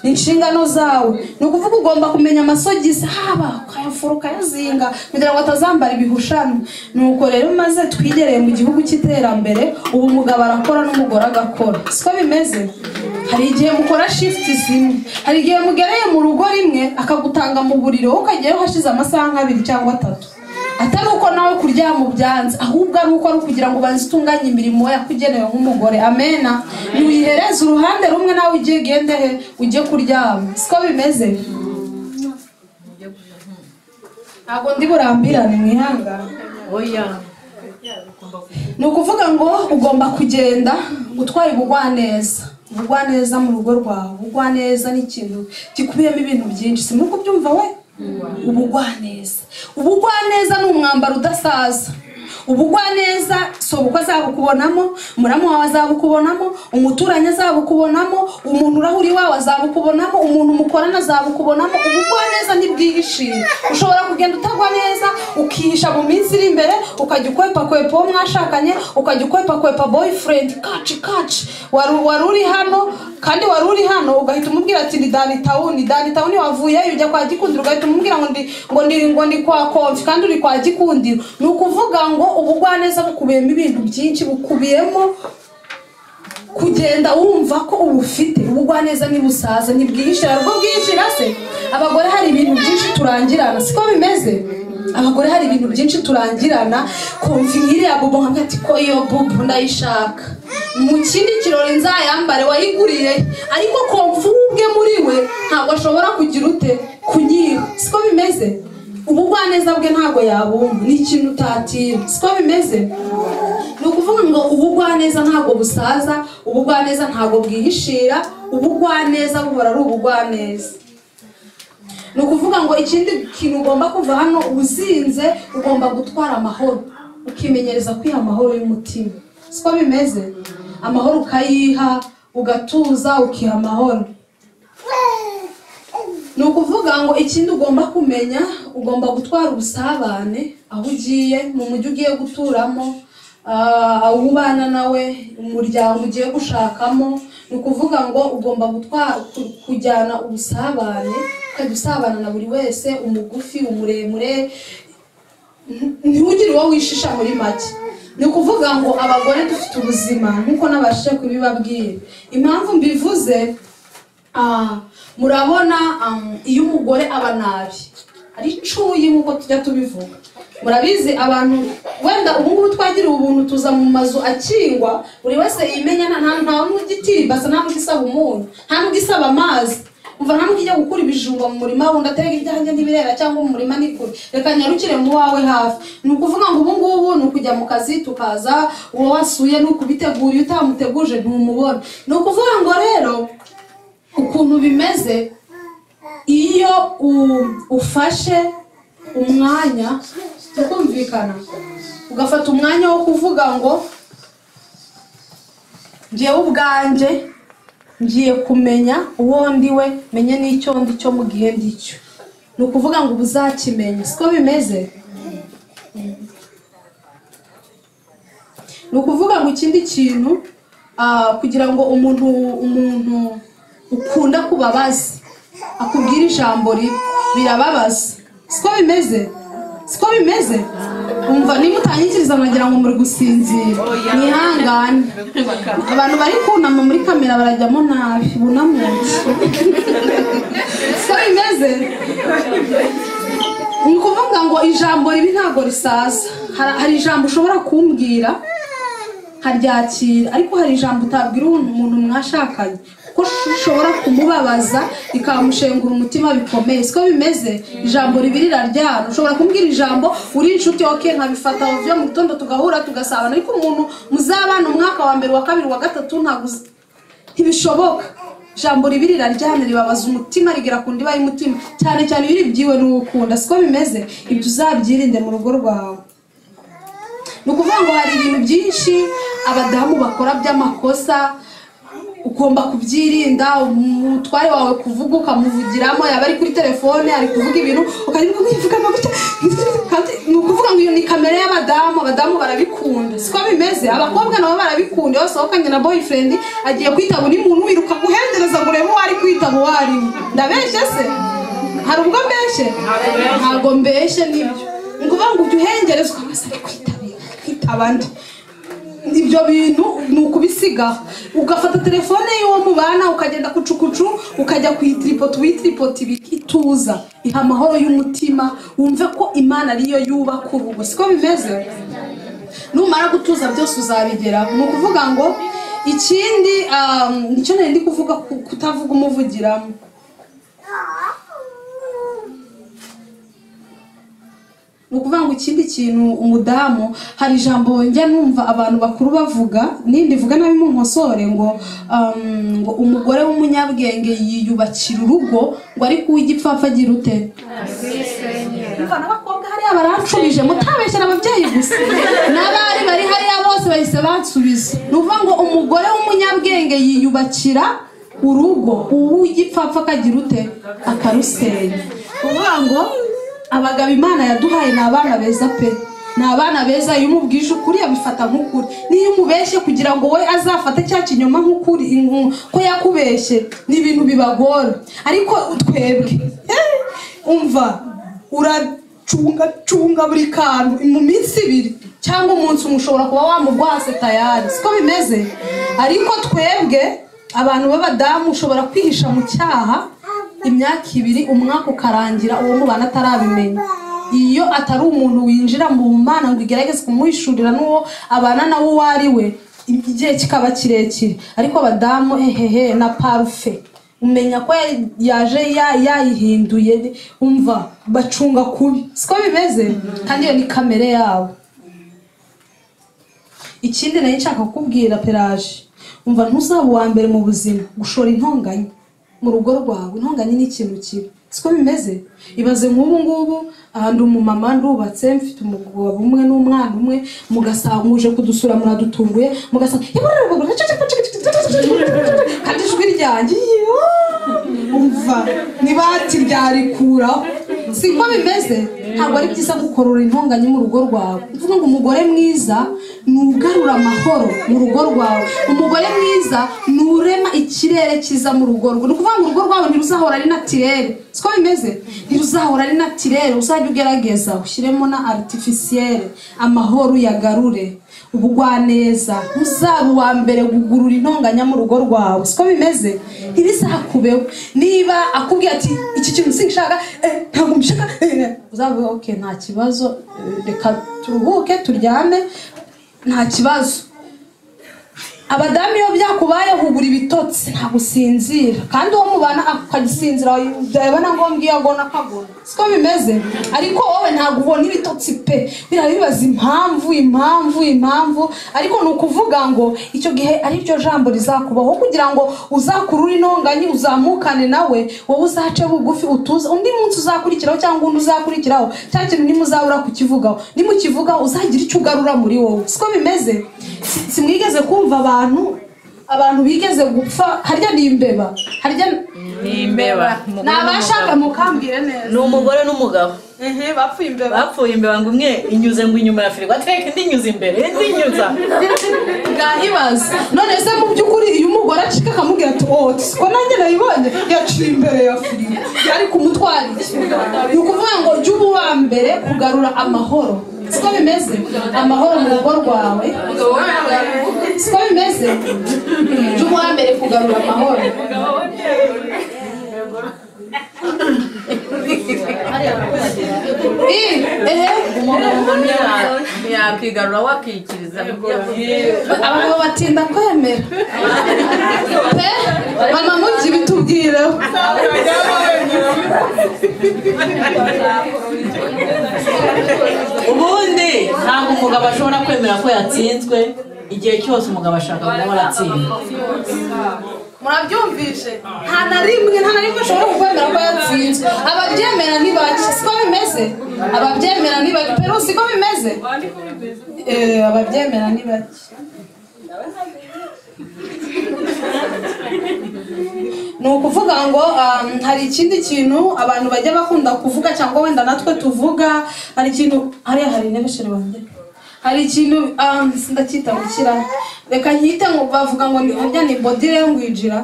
inshingano zawe ni ukuvuga ugomba kumenya amasogisi haba ukayafura ukayazinga kugira ngo atazambara ibihushanwa nuko rero maze twigereye mu gihugu cy'iterambere ubu umugabo arakora n'umugore agakora siko bimeze hari igihe mukora shifuti zimwe hari igihe mugereye mu rugo rimwe akagutanga mu buriro wowe ukageyeho hashize amasaha nk'abiri cyangwa atatu atari uko nawe kuryama ubyanze ahubwo ari uko ari ukugira ngo ubanze utunganye imirimo yakugenewe nk'umugore amena ntuyihereze uruhande rumwe nawe ugiye gende he ujye kuryama siko bimeze ntabwo ndi burambirane mwihangane oya ni ukuvuga ngo ugomba kugenda utwaye ubugwaneza ubugwaneza mu rugo rwawe ubugwaneza ni ikintu gikubiyemo ibintu byinshi si muri kubyumva we ubugwaneza ubugwaneza ni umwambaro udasaza ubugwaneza sobuko azabukubonamo muramu wawe azabukubonamo umuturanyi azabukubonamo umuntu urahuri wawe azabukubonamo umuntu mukorana azabukubonamo ubugwaneza ntibwihishira ushobora kugenda utagwa neza ukihisha mu minsi iri imbere ukajya ukwepakwepa uwo mwashakanye ukajya ukwepakwepa boyfriend kaci kaci wari wari uri hano kandi wari uri hano ugahita umubwira ati ni dani tawuni dani tawuni wavuyeyo ujya kwa gikundiro ugahita umubwira ngo ndi ngo ndi ngo ndi kwa konfi kandi uri kwa gikundiro ni ukuvuga ngo ubugwaneza bukubiyemo ibintu byinshi bukubiyemo kugenda wumva ko ubufite ubugwaneza ntibusaza ntibwihishira rwo bwihishira se abagore hari ibintu byinshi turangirana siko bimeze abagore hari ibintu byinshi turangirana kumva inkiri ya bubu nkavuga ati ko iyo bubu ndayishaka mu kindi kirori nzayambare wayiguriye ariko kumva ubwe muri we ntabwo ashobora kugira ute kunyiba siko bimeze ubugwaneza bwe ntabwo yabumva ni ikintu utatira siko bimeze ni ukuvuga ngo ubugwaneza ntabwo busaza ubugwaneza ntabwo bwihishira ubugwaneza buhora ari ubugwaneza ni ukuvuga ngo ikindi kintu ugomba kuva hano uzinze ugomba gutwara amahoro ukimenyereza kwiha amahoro y'umutima siko bimeze amahoro ukayiha ugatuza ukiha amahoro ni ukuvuga ngo ikindi ugomba kumenya ugomba gutwara ubusabane aho ugiye mu mujyi ugiye guturamo ah, aho ubana nawe umuryango ugiye gushakamo ni ukuvuga ngo ugomba gutwara ku- kujyana ubusabane ukajya usabana na buri wese umugufi umuremure ntugire uwo wishisha muri make ni ukuvuga ngo abagore dufite ubuzima nk'uko nabashije kubibabwira impamvu mbivuze Ah, murabona um, iyo umugore aba nabi ari icuye nk'uko tujya tubivuga murabizi abantu wenda ubungubu twagiriwe ubuntu tuza mu mazu akingwa buri wese yimenya nta nta- nta n'umwe ugitibasa nta n'ubwo isaba umunyu nta n'ubwo isaba amazi umva nta n'ubwo ijya gukura ibijumba mu murima wundi atega ibyanjye n'ibirera cyangwa mu murima ni kure reka nyarukire mu wawe hafi ni ukuvuga ngo ubu ngubu ni ukujya mu kazi tukaza uwo wasuye ni ukubitegura iyo utamuteguje ntumubona ni ukuvuga ngo rero ukuntu bimeze iyo u- ufashe umwanya tukumvikana ugafata umwanya wo kuvuga ngo njyewe ubwanjye ngiye kumenya uwo ndiwe menye n'icyo ndi cyo mu gihe ndicyo ni ukuvuga ngo uba uzakimenya siko bimeze ni ukuvuga ngo ikindi kintu ah, kugira ngo umuntu umuntu ukunda kubabaza akubwira ijambo ribi birababaza siko bimeze siko bimeze umva nimutangikiriza mwagira ngo muri gusinzira mwihangane abantu bari kunama muri kamera barajyamo nabi bunamutse siko bimeze ni ukuvuga ngo ijambo ribi ntabwo risaza Hari- hari ijambo ushobora kumbwira nkaryakira ariko hari ijambo utabwira umuntu umuntu mwashakanye kuko ushobora kumubabaza rikamushengura umutima bikomeye siko bimeze ijambo ribi riraryana ushobora kumbwira ijambo uri inshuti oke nkabifata byo mu gitondo tugahura tugasabana ariko umuntu muzabana umwaka wa mbere wa kabiri wa gatatu ntabwo uzi- ntibishoboka ijambo ribi riraryana ribabaza umutima rigera ku ndiba y'umutima cyane cyane iyo uribyiwe n'uwo ukunda siko bimeze ibyo uzabyirinde mu rugo rwawe ni ukuvuga ngo hari ibintu byinshi abadamu bakora by'amakosa ugomba kubyirinda umutware wawe kuvuga ukamuvugiramo yaba ari kuri telefone ari kuvuga ibintu ukarimo kwivugamo gutya kandi ni ukuvuga ngo iyo ni kamere y'abadamu abadamu barabikunda siko bimeze abakobwa nabo barabikunda iyo wasohokanye na boyfriend agiye kwitaba undi muntu wiruka guhendereza ngo urebe uwo ari kwitaba uwo ari we ndabeshye se hari ubwo mbeshye ntabwo mbeshye nibyo ni ukuvuga ngo ujye uhengereza ukabaza ari kwitabira kwitaba nde ibyo bintu ni ukubisigaho ugafata telefone y'uwo mubana ukagenda kucukucu ukajya ku itiripoti witiripoti ituza iha amahoro y'umutima wumve ko imana ariyo yubaka urugo siko bimeze numara gutuza byose uzabigeraho ni ukuvuga ngo ikindi um, nicyo nari ndi kuvuga ku- kutavuga umuvugiramo ni ukuvuga ngo ikindi kintu umudamu hari ijambo njya numva abantu bakuru bavuga nindi vuga nabi munkosore ngo um, ngo umugore w'umunyabwenge yiyubakira urugo ngo ariko uw'igipfapfa agira ute Umva n'abakobwa hariya baranshubije mutabeshyira ababyeyi gusa n'abari bari hariya bose bahise bansubiza ni ukuvuga ngo umugore w'umunyabwenge yiyubakira urugo uw'igipfapfa akagira ute akarusenya kuvuga ngo abagabo imana yaduhaye ni abana beza pe ni abana beza iyo umubwije ukuri abifata nk'ukuri n'iyo umubeshye kugira ngo we azafate cya kinyoma nk'ukuri nku- ko yakubeshye ni ibintu bibagora ariko twebwe eh, umva uracunga cunga buri kantu mu minsi ibiri cyangwa umunsi umwe ushobora kuba wamugwase tayari siko bimeze ariko twebwe abantu b'abadamu ushobora kwihisha mu cyaha imyaka ibiri umwaka ukarangira uwo mubana atarabimenya iyo atari umuntu winjira mu mana ngo igerageze kumuhishurira n'uwo abana nawe uwo ari we igihe kikaba kirekire ariko abadamu hehehe na parufe umenya ko yari- yaje ya- yayihinduye umva bacunga kubi siko bimeze kandi iyo ni kamere yabo ikindi nari nshaka kukubwira peraje umva ntuzaba uwa mbere mu buzima gushora intonganya mu rugo rwawe intonganya ni ikintu kibi siko bimeze ibaze nk'ubu ngubu ahantu umumama ndubatse mfite umugabo umwe n'umwana umwe mugasanga muje kudusura muradutunguye mugasanga kandi ijwi ryanjye umva nibati ryarikuraho siko bimeze ntabwo ari byiza gukorora intonganya mu rugo rwawe mvuga ngo umugore mwiza ni ugarura amahoro mu rugo rwawe umugore mwiza ni urema ikirere cyiza mu rugo rwawe ni ukuvuga ngo urugo rwawe ntiruzahora ari natirere siko bimeze ntiruzahora ari natirere uzajya ugerageza ushyiremo na aritifisiyere amahoro uyagarure ubugwaneza uzaba uwa mbere gugurura intonganya mu rugo rwawe siko bimeze ntibizakubeho niba akubwiye ati iki kintu sinshaka eh, ntabwo mbishaka eh, uzavuga ok nta kibazo eh, reka turuhuke turyame nta kibazo abadamu iyo byakubayeho ubura ibitotsi ntabwo usinzira kandi uwo mubana akagisinzira yabona ngombwa iyo agona akagona siko bimeze ariko wowe ntabwo ubona ibitotsi pe biriya bibaza impamvu impamvu impamvu ariko ni ukuvuga ngo icyo gihe ariryo jambo rizakubaho kugira ngo uzakurure intonganye uzamukane nawe wowe uzace bugufi utuze undi munsi uzakurikiraho cyangwa undi uzakurikiraho cya kintu nimuzabura kukivugaho nimukivugaho uzagira icyo ugarura muri wowe siko bimeze Si- simwigeze kumva abantu abantu bigeze gupfa harya ni imbeba harya ni imbeba ni abashaka mukambwire neza ni umugore n'umugabo ehe bapfuye imbeba bapfuye imbeba ngo umwe inyuze ngo inyuma ya firigo atereka indi inyuze imbere indi inyuza bwahibaza none se mu by'ukuri iyo umugore acika akamubwira ati oh siko nanjye nayibonye yaciye imbere ya firigo yari kumutwara iki ni ukuvuga ngo jya uba uwa mbere kugarura amahoro siko bimeze amahoro mu rugo rwawe siko bimeze jya uba uwa mbere kugarura amahoro I, ehe umuntu ntiya- ntiyakwigarura wakikiriza abagabo batinda kwemera pe mama mujyi bitubwireho ubundi ntabwo umugabo ashobora kwemera ko yatsinzwe igihe cyose umugabo ashaka guhora atsinda murabyumvise nta na rimwe nta na rimwe ashobora kwemera ko yatsinzwe ababyemera ntibaki siko bimeze ababyemera ntibaki peru siko bimeze Eh, ababyemera ntibaki ni ukuvuga ngo um, hari ikindi kintu abantu bajya bakunda kuvuga cyangwa wenda natwe tuvuga hari ikintu hariya hari intebe wanjye hari ikintu um, ndacyita gukira reka nkite ngo bavuga ngo ni burya ni body language ra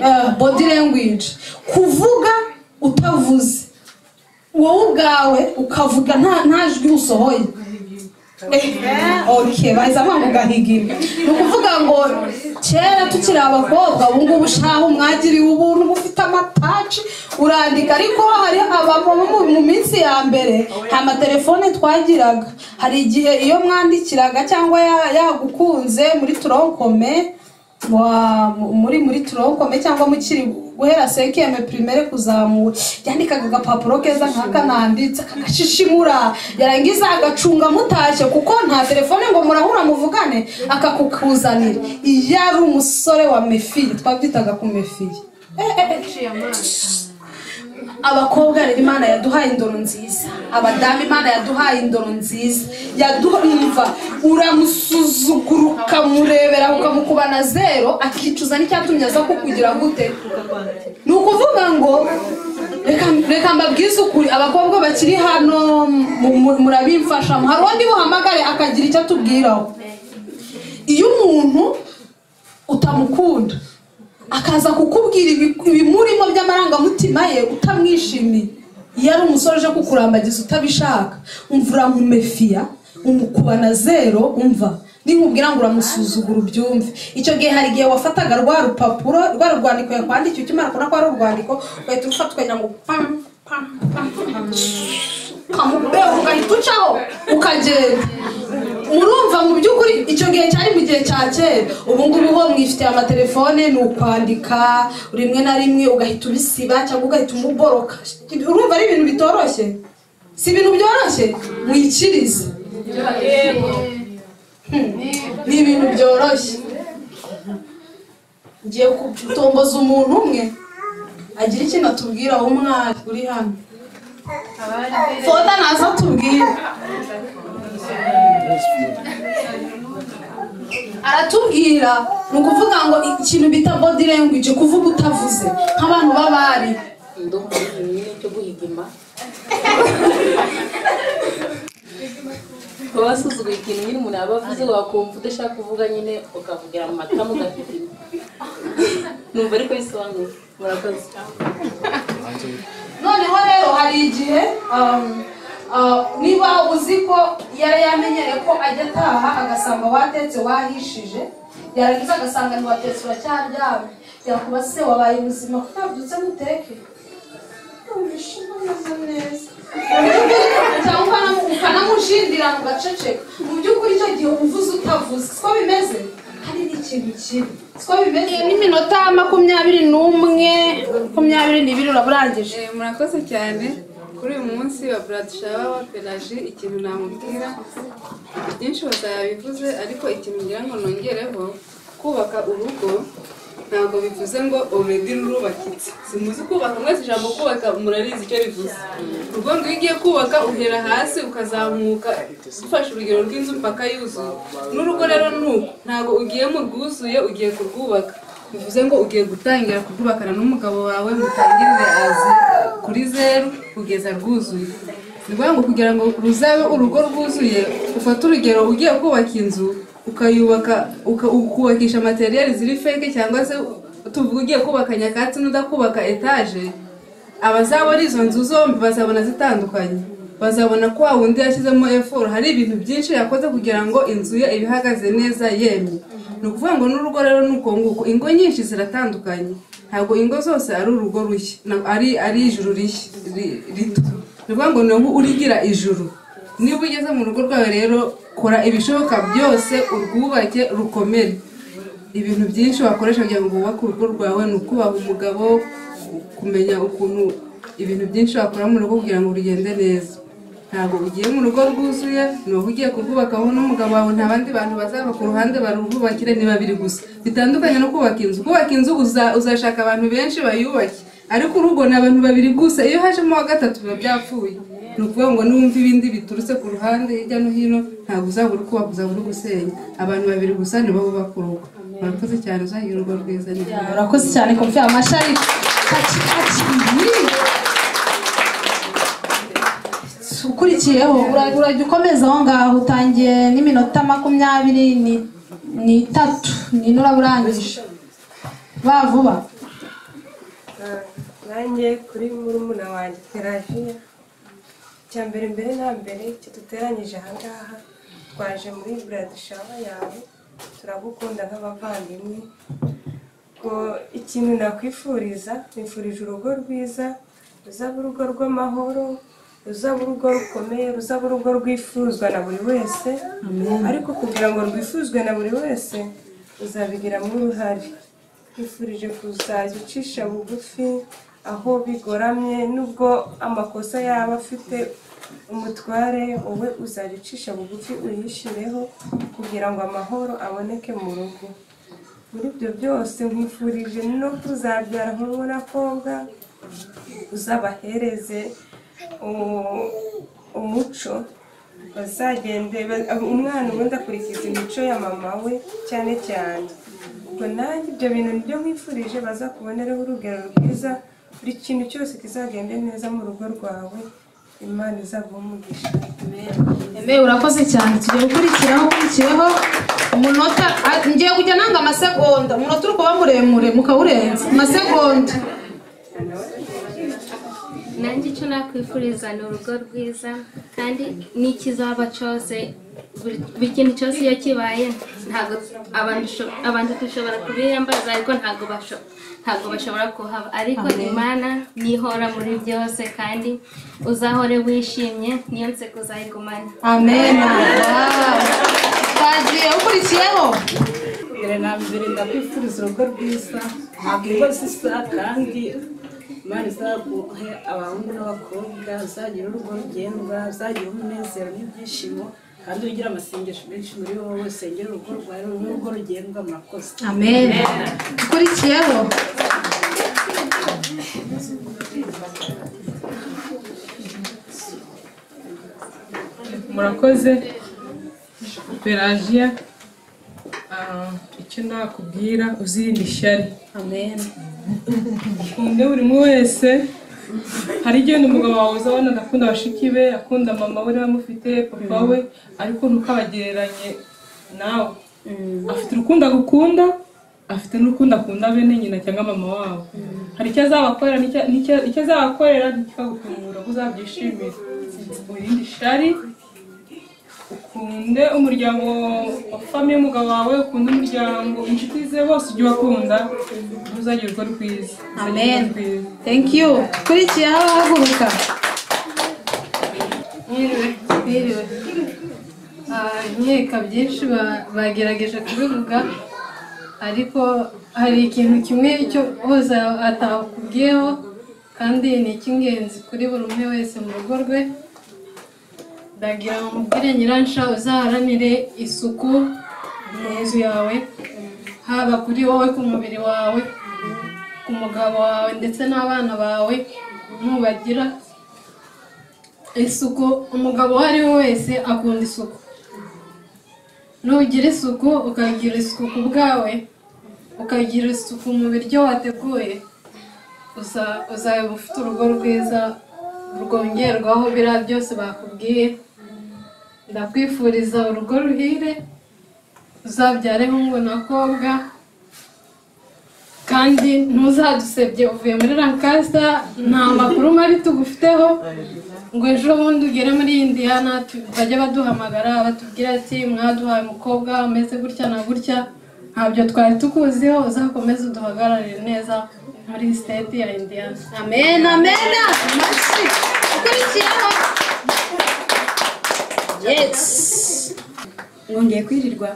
Eh, body language kuvuga utavuze wowe ubwawe ukavuga nta nta jwi usohoye ok baza banga ugahiga ibi ni ukuvuga ngo kera tukiri abakobwa ubu ngubu shaho mwagiriwe ubuntu bufite amataci urandika ariko hari abamama mu- mu minsi ya mbere nta matelefone twagiraga hari igihe iyo mwandikiraga cyangwa ya- yagukunze muri turonkome wa- muri muri turonkome cyangwa mukiri guhera sekeme primaire kuzamura yandikaga agapapuro keza nk'aka nanditse akagashishimura yarangiza agacunga mutashye kuko nta telefone ngo murahura muvugane akakukuzanira iyo ari umusore wa mefiye twabyitaga ku mefiye Eh, eh, eh. abakobwa rero imana yaduhaye indoro nziza abadamu imana yaduhaye indoro nziza yaduha uramusuzugura ukamurebera ukamukubana zero akicuza n'icyatumye aza kukugira gute ni ukuvuga ngo reka- reka mbabwize ukuri abakobwa bakiri hano mu- mu- murabimfashamo hari undi buhamagare akagira icyo atubwiraho iyo umuntu utamukunda akaza kukubwira ibi- ibimurimo by'amarangamutima ye utamwishimiye iyo ari umusore uje kukurambagiza utabishaka umva uramumefiya umukubana zero umva ninkubwira ngo uramusuzugura ubyumve icyo gihe hari igihe wafataga rwa rupapuro rwa rwandiko yakwandikiye ukimara kubona ko ari urwandiko ugahita urufata ukagira ngo pam pam pam pam ukamubera ugahita ucaho ukagenda murumva mu by'ukuri icyo gihe cyari mu gihe cya kera ubu ngubu ho mwifitiye amatelefone ni ukwandika rimwe na rimwe ugahita ubisiba cyangwa ugahita umuboroka urumva ari ibintu bitoroshye si ibintu byoroshye mwikirize ni ibintu byoroshye ngiye gutomboza umuntu umwe agira ikintu atubwira wowe umwari uri hano foda naza atubwira aratubwira ni ukuvuga ngo ikintu bita body language kuvuga utavuze nk'abantu b'abari kuba wasuzuguye ikintu nyine umuntu yaba avuze wakumva udashaka kuvuga nyine ukavugira mu matama ugafite numva ariko bisobanuye murakoze noneho rero hari igihe um, uh, niba uzi ko yari yamenyereye ko ajya ataha agasanga watetse wahishije yarangiza agasanga ntiwatetse uracyaryamye yakuba se wabaye muzima kuko yabyutse muteke cyangwa ukanamushindira mugaceceka mu by'ukuri icyo gihe uvuze utavuze siko bimeze hari n'ikintu kibi siko bimeze n'iminota makumyabiri n'umwe makumyabiri n'ibiri uraburangije Eh, murakoze cyane kuri uyu munsi wa buradishaba wa pelaji ikintu namubwira byinshi bazabivuze ariko ikintu ngira ngo nongereho kubaka urugo ntabwo bivuze ngo already rurubakitse simuzi kubaka mwese ijambo kubaka murarizi icyo bivuze ubwo ngo iyo ugiye kubaka uhera hasi ukazamuka ufashe urugero rw'inzu mpaka yuzuye n'urugo rero ni uko ntabwo ugiye mu rwuzuye ugiye kurwubaka bivuze ngo ugiye gutangira kurwubakana n'umugabo wawe mutangirire azi kuri zeru kugeza rwuzuye ni ukuvuga ngo kugira ngo ruzabe urugo rwuzuye ufate urugero ugiye kubaka inzu ukayubaka uka- ukubakisha materiyeri ziri feke cyangwa se tuvuga ugiye kubaka nyakatsi n'udakubaka etaje abazabona izo nzu zombi bazabona zitandukanye bazabona ko wa wundi yashyizemo efuru hari ibintu byinshi yakoze kugira ngo inzu ye ibe ihagaze neza yemye ni ukuvuga ngo n'urugo rero ni uko nguko ingo nyinshi ziratandukanye ntabwo ingo zose ari urugo rushya na- ari ari ijuru rishya ri- rito ni ukuvuga ngo ni wowe urigira ijuru niba ugeze mu rugo rwawe rero kora ibishoboka byose urwubake rukomere ibintu byinshi wakoresha kugira ngo wubake urugo rwawe ni ukubaha umugabo kumenya ukuntu ibintu byinshi wakora mu rugo kugira ngo rugende neza ntabwo ugiye mu rugo rwuzuye ni wowe ugiye kurwubakaho n'umugabo wawe nta bandi bantu bazaba ku ruhande barubakire ni babiri gusa bitandukanye no kubaka inzu kubaka inzu uza- uzashaka abantu benshi bayubake ariko urugo ni abantu babiri gusa iyo hajemo wa gatatu biba byapfuye ni ukuvuga ngo n'uwumva ibindi biturutse ku ruhande hirya no hino ntabwo uzabura ukubaka uzabura ugusenya abantu babiri gusa nibo bubaka urugo murakoze cyane uzagire urugo rwiza neza urakoze cyane kumvira amashari kaci kaci ukurikiyeho ura- urajya ukomeza aho ngaho utangiye n'iminota makumyabiri ni- n'itatu nine uraburangije ba vuba nanjye kuri murumuna wanjye teraviya icya mbere mbere na mbere icyo duteranyije ahangaha twaje muri buradishaba yawe turagukunda nk'abavandimwe ngo ikintu nakwifuriza nifurije urugo rwiza ruzaba urugo rw'amahoro ruzaba urugo rukomeye ruzaba urugo rwifuzwa na buri wese ariko kugira ngo rwifuzwe na buri wese uzabigiramo uruhare twifurije kuzajya ucisha bugufi aho bigoramye nubwo amakosa yaba afite umutware wowe uzajya ucisha bugufi uyishireho kugira ngo amahoro aboneke mu rugo muri ibyo byose nkwifurije no kuzabyara nk'ubu n'akobwa uzabahereze u- umuco bazagende ba- umwana ubundi akurikiza imico ya mama we cyane cyane ubwo nanjye ibyo bintu nibyo nkwifurije bazakubonereho urugero rwiza buri kintu cyose kizagende neza mu rugo rwawe imana izaguha umugisha Eme urakoze cyane tugiye gukurikiraho ukurikiyeho umunota a- ngiye kujya nanga amasegonda umunota uri kuba muremure mukawurenza amasegonda nanjye icyo nakwifuriza ni urugo rwiza kandi n'ikizaba cyose buri- buri kintu cyose iyo kibaye ntabwo abantu sho- abantu dushobora kubiyambaza ariko ntabwo basho- ntabwo bashobora kuhaba ariko Amen. imana nihora muri byose kandi uzahore wishimye niyo nseko uzayigumane Amen. twagiye ukurikiyeho mbere na mbere ndakwifuriza urugo rwiza umugozi isa kandi imana izaguhe abahungu n'abakobwa uzagira urugo rugendwa uzagira umunezero n'ibyishimo kandi ugira amasengesho menshi muri wowe usengera urugo rwawe n'urugo rugendwa murakoze Amen. Ukurikiyeho murakoze pelagiya ah, icyo nakubwira uzirinde ishyari ukunde buri umwe wese hari igihe wenda umugabo wawe uzabona akunda bashiki be akunda mama we niba amufite papa we ariko ntukabagereranye nawe afite urukundo agukunda afite n'urukundo akunda bene nyina cyangwa mama wabo hari icyo azabakorera n'icyo- n'icyo- icyo azabakorera ntikikagutungura ngo uzabyishimire wirinde ishari ukunde umuryango wa famiye umugabo wawe ukunde umuryango inshuti ze bose ujye ubakunda uzagira urugo rwiza Amen. Thank you. Ukurikiyeho haguruka. Mwiriwe. Mwiriwe. Ah, nkeka byinshi ba- bagerageje kubivuga ariko hari ikintu kimwe icyo bose atakubwiyeho kandi ni icy'ingenzi kuri buri umwe wese mu rugo rwe ndagira ngo mubwire nyiransha uzaharanire isuku mu nzu yawe haba kuri wowe ku mubiri wawe ku mugabo wawe ndetse n'abana bawe nubagira isuku umugabo uwo ari we wese akunda isuku nugira isuku ukagira isuku ku bwawe ukagira isuku mu biryo wateguye uza- uzaba ufite urugo rwiza rwongerwaho biriya byose bakubwiye ndakwifuriza urugo ruhire uzabyareho ngo nakobwa kandi ntuzadusebye uvuye muri rankasta nta makuru mabi tugufiteho ngo ejo bundi ugere muri indiyana tu- bajye baduhamagara batubwire ati mwaduhaye umukobwa ameze gutya na gutya ntabyo twari tukuziho uzakomeze uduhagararire neza muri siteti ya indiyana amen amen masi ukurikiyeho mwongeye kwirirwa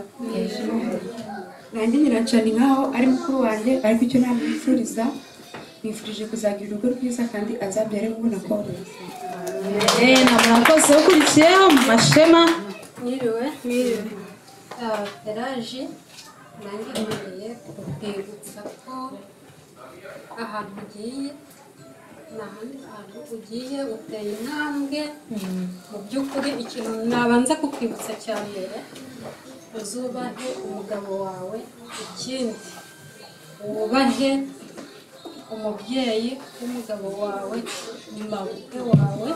nanjye nyiracani nkaho ari mukuru wanjye ariko icyo ntabwo yifuriza nifurije kuzagira urugo rwiza kandi azabyare ngo nakobwa Amen. Murakoze ukurikiyeho mu mashema. Mwiriwe. Mwiriwe. Ah, Pelaji nanjye ngiye kukwibutsa ko ahantu ugiye ni ahandi hantu ugiye uteye intambwe mu by'ukuri ikintu nabanza kukwibutsa cya mbere uzubahe umugabo wawe ikindi wubahe umubyeyi w'umugabo wawe mawupe wawe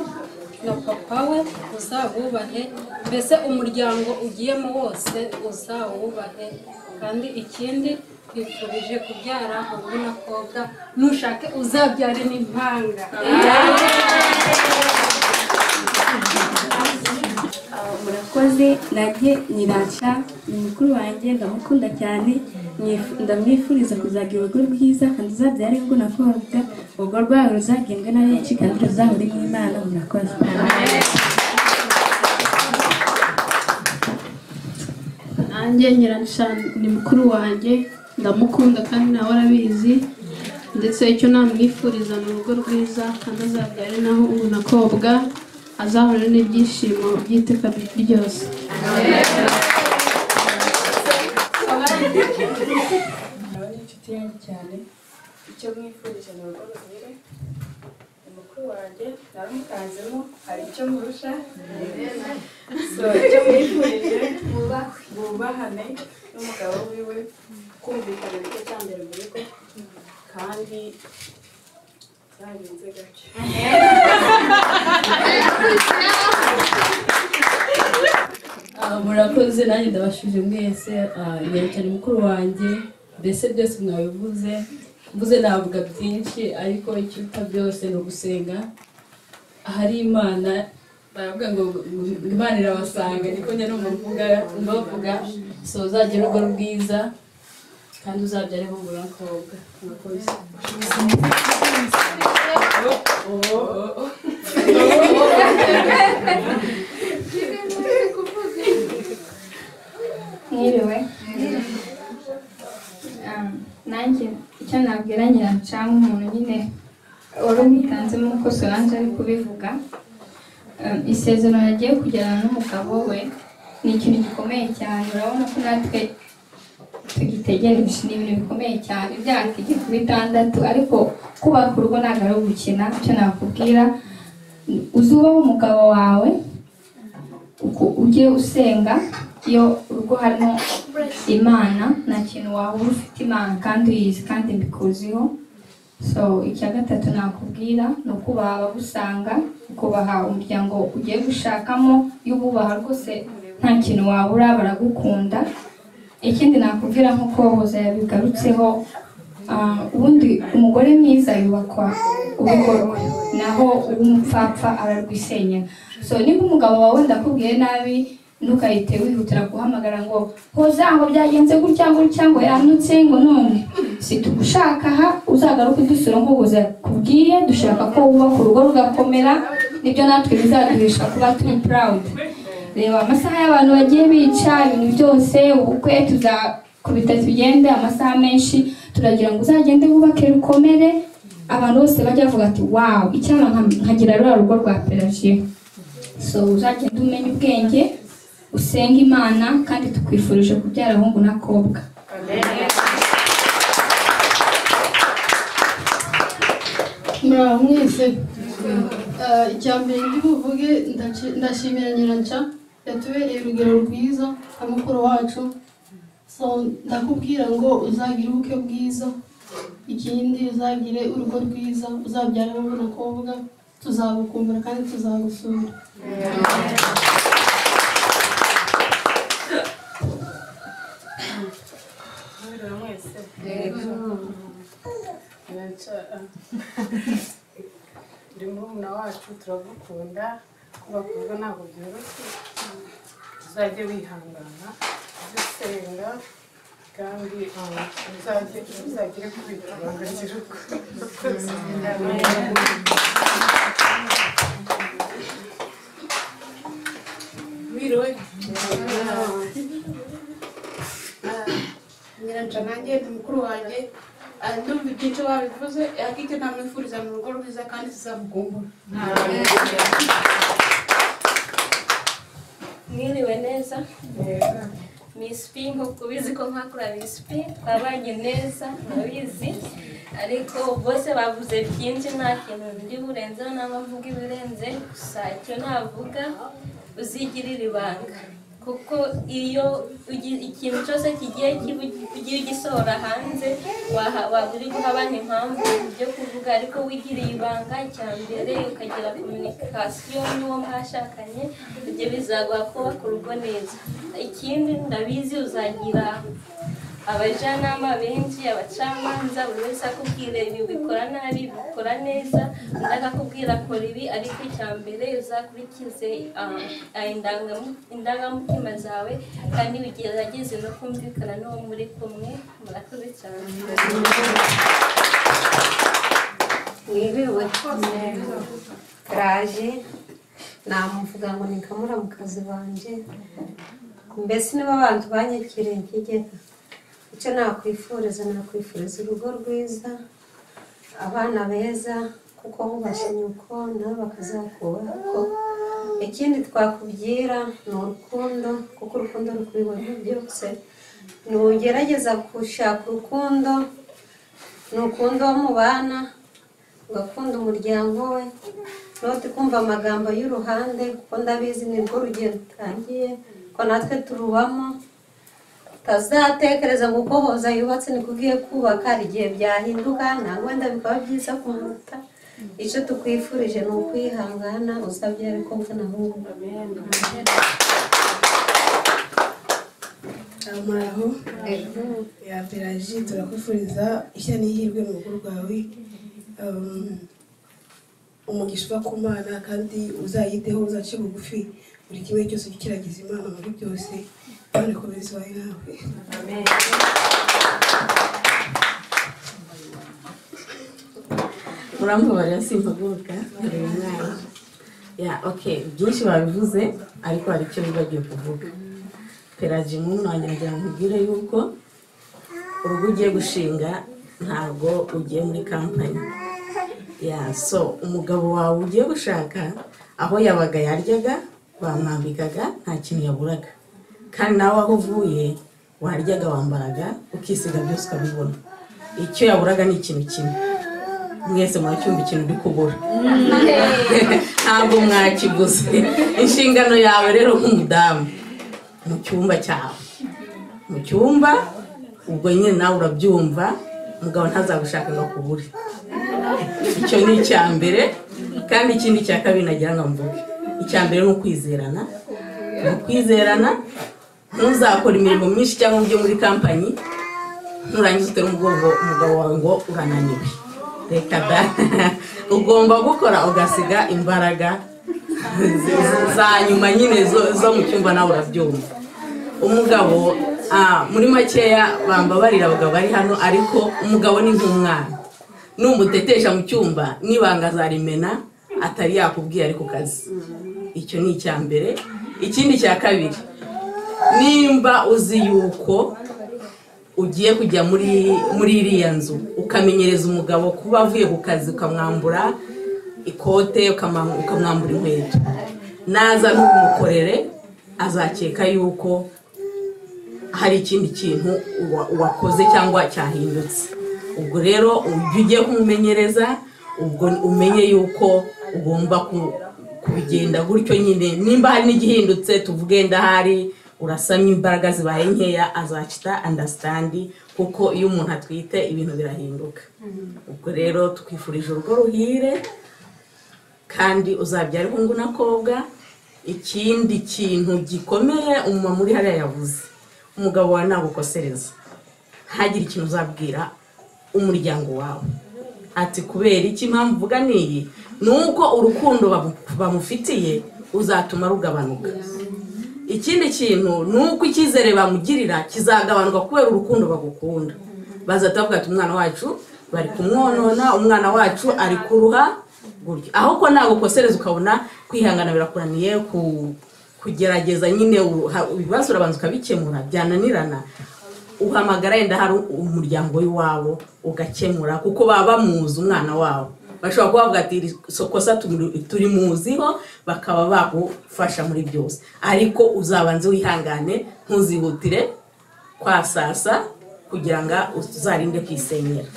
na papa we uzawubahe mbese umuryango ugiyemo wose uzawubahe kandi ikindi twifurije kubyara ubu nakobwa nushake uzabyare n'impanga murakoze nanjye nyirashya ni mukuru wanjye ndamukunda cyane mwifu- ndamwifuriza kuzagira urugo rwiza kandi uzabyare ngo nakobwa urwo rwawe ruzagendwe na benshi kandi ruzahore n'imana murakoze nanjye nyiransha ni mukuru wanjye ndamukunda kandi nawe arabizi ndetse icyo namwifuriza ni urugo rwiza kandi azabyare naho umunakobwa azahorana n'ibyishimo by'iteka ryose aba ni inshuti yanjye cyane icyo mwifurije ni urugo ruhire ni mukuru wanjye naramutanzemo hari icyo murusha so icyo mwifurije bubahane n'umugabo wiwe kumvikana nicyo cya mbere mu rugo kandi zagenze gake Ah, murakoze nanjye ndabashije mwese ah, nyarukanye mukuru wanjye mbese byose mwabivuze mvuze navuga byinshi ariko ikiruta byose ni ugusenga ahari imana baravuga ngo ngo imana irabasanga niko njya numva mvuga mbavuga so uzagira urugo rwiza kandi uzabyare nk'umugore n'umukobwa murakoze mwiriwe Um, nanjye icyo nabwira nyirancanga umuntu nyine wari unitanzemo uko solange ari kubivuga Um, isezerano yagiye kujyana n'umugabo we ni ikintu gikomeye cyane urabona ko natwe tugitegereje ni ibintu bikomeye cyane imyaka igiye kuba itandatu ariko kubaka urugo ntabwo ari ugukina icyo nakubwira uzubaho umugabo wawe uku- ujye usenga iyo urugo harimo imana nta kintu waba ufite imana kandi uyizi kandi mbikuziho so icya gatatu nakubwira ni ukubaha abagusanga ukubaha umuryango ugiye gushakamo iyo ububaha rwose nta kintu wabura baragukunda ikindi nakubwira nk'uko hoza yabigarutseho ah, ubundi umugore mwiza yubakwa urugo rwe naho umupfapfa ararwisenya so niba umugabo wawe ndakubwiye nabi ntukahite wihutira guhamagara ngo hoza aho byagenze gutya gutya ngo yanutse ngo none si tugushaka aha uzagaruke udusura nk'uko yakubwiye dushaka ko wubaka urugo rugakomera nibyo natwe bizaduhisha kuba turi purawudi reba amasaha y'abantu bagiye bica ibintu byose ubukwe tuzakubita tugende amasaha menshi turagira ngo uzagende wubake rukomere abantu bose bajya bavuga ati wawu icyaba nka- nkagira ruriya rugo rwa perajiyo so uzagenda umenya ubwenge usenga imana kandi tukwifurije kubyara abahungu n'akobwa muraho mwese Ah, icya mbere ndi buvuge ndaci- ndashimira nyiranca yatubereye urugero rwiza nka mukuru wacu so ndakubwira ngo uzagire ubukwe bwiza ikindi uzagire urugo rwiza uzabyara abahungu n'akobwa tuzagukumbura kandi tuzagusura Mwiriwe mwese. Nyiranshara. Ndi murumuna wacu turagukunda kuba kuvuga ntabwo byoroshye uzajye wihangana uzisenga kandi ah, uzajye uzagire kubita ibanga ry'urugo Mwiriwe. nyiranca nanjye ni mukuru wanjye ah, ndumva ibyinshi babivuze ariko icyo namwifuriza ni urugo rwiza kandi zizamugumbura mwiriwe neza Miss P nk'uko ubizi ko nkakura Miss P twabanye neza murabizi ariko bose bavuze byinshi nta kintu ndi burenzeho nta mvuga ibirenze gusa icyo navuga uzigirire ibanga kuko iyo ugi- ikintu cyose kigiye kiba ugiye ugisohora hanze waha- waba uri guha abandi impamvu byo kuvuga ariko wigiriye ibanga icya mbere ukagira kominikasiyo n'uwo mwashakanye ibyo bizaguha kubaka urugo neza ikindi ndabizi uzagira abajyanama benshi abacamanza buri wese akubwira ibi bikora nabi ibi bikora neza undi akakubwira kora ibi ariko icya mbere uzakurikize ah, ah, indangamu- indangamutima zawe kandi bigerageze no kumvikana n'uwo muri kumwe murakoze cyane mwiriwe karaje namuvuga ngo ni kamura mu kazi banjye mbese niba abantu banyakiriye nkigega icyo nakwifuriza nakwifuriza urugo rwiza abana beza kuko bubashe nyuko nabo bakazakubaho ikindi twakubwira ni urukundo kuko urukundo rukubibona byose ntugerageza gushaka urukundo ni ukundi uwo mubana ugakunda umuryango we noti kumva amagambo y'uruhande kuko ndabizi nibwo urugendo rutangiye ko natwe turubamo utazatekereza ngo uko hoza yubatse niko ugiye kubaka hari igihe byahinduka ntabwo wenda bikaba byiza kumuruta icyo tukwifurije ni ukwihangana uzabyara ko mvuna ahubwo muraho ya peraji turakwifuriza ishya n'ihirwe mu rugo rwawe Um, umugisha uva ku mana kandi uzayiteho uzace bugufi buri kimwe cyose ujye ukiragiza imana muri byose imana ikomeze ibaye nawe urambabarira simpaguruka kureba umwana ya oke byinshi babivuze ariko hari icyo bibagiwe kuvuga peraji muntu wanyagira nkubwire yuko urugo ugiye gushinga ntabwo ugiye muri kampani ya so umugabo wawe ugiye gushaka aho yabaga yaryaga bamwambikaga nta kintu yaburaga kandi nawe aho uvuye waryaga wambaraga ukisiga byose ukabibona icyo yaburaga ni ikintu kimwe mwese mwacyumva ikintu uri kubura ntabwo mwakiguze inshingano yawe rero nk'umudamu mu cyumba cyawe mu cyumba ubwo nyine nawe urabyumva umugabo ntazagushaka ngo akubure icyo ni icya mbere kandi ikindi cya kabiri nagira ngo mvuge icya mbere ni ukwizerana ni ukwizerana ntuzakora imirimo myinshi cyangwa ibyo muri kampanyi nurangiza utera umugongo umugabo wawe ngo urananiwe reka da ugomba gukora ugasiga imbaraga za nyuma nyine zo- zo mu cyumba nawe urabyumva umugabo ah, muri makeya bambabarira abagabo bari hano ariko umugabo ni nk'umwana numutetesha mu cyumba n'ibanga azarimena atari yakubwiye ariko kazi icyo ni icya mbere ikindi cya kabiri nimba uzi yuko ugiye kujya muri muri iriya nzu ukamenyereza umugabo kuba avuye ku kazi ukamwambura ikote ukama- ukamwambura inkweto naza ntumukorere azakeka yuko hari ikindi kintu uwa- wakoze cyangwa cyahindutse ubwo rero ujye ugiye kumumenyereza ubwo umenye yuko ugomba ku- kubigenda gutyo nyine nimba hari n'igihindutse tuvuge ndahari urasamye imbaraga zibaye nkeya azacita andasitandi kuko iyo umuntu atwite ibintu birahinduka ubwo rero twifurije urugo ruhire kandi uzabyara ihungu n'akobwa ikindi kintu gikomeye umumama uri hariya yavuze umugabo wawe nagukosereza ntagire ikintu uzabwira umuryango wawe ati kubera iki impamvu uvuga niyi ni uko urukundo bamu- bamufitiye uzatuma rugabanuka ikindi kintu ni uko icyizere bamugirira kizagabanuka kubera urukundo bagukunda bazahita bavuga ati umwana wacu bari kumwonona umwana wacu ari kuruha gutyo aho ko nagukosereza ukabona kwihangana birakuraniye ku- kugerageza nyine uru- ha- ibibazo urabanza ukabikemura byananirana uhamagara yenda hari umuryango w'iwabo ugakemura kuko baba bamuzi umwana wabo bashobora kuba bavuga ati "Iri kosa tumuri- turi muziho bakaba bagufasha muri byose ariko uzabanze wihangane ntuzihutire kwasasa kugira ngo uzarinde kwisenyera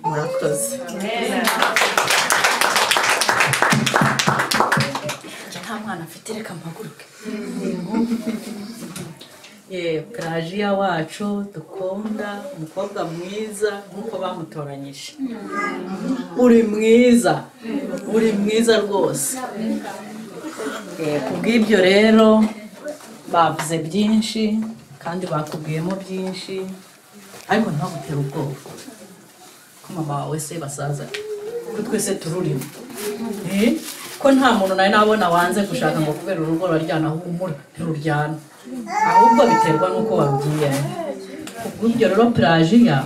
murakoze njye nta mwana mfite reka mpaguruke yewe karajiya wacu dukunda umukobwa mwiza nk'uko bamutoranyije uri mwiza uri mwiza rwose Eh, ku bw'ibyo rero bavuze byinshi kandi bakubwiyemo byinshi ariko ntibagutera ubwoba ko mama wawe se basaza ko twese tururimo Eh, ko nta muntu nari nabona wanze gushaka ngo kubera urugo ruraryana humura ntiruryana ahubwo biterwa n'uko wabwiye kubw'ibyo rero pelajiya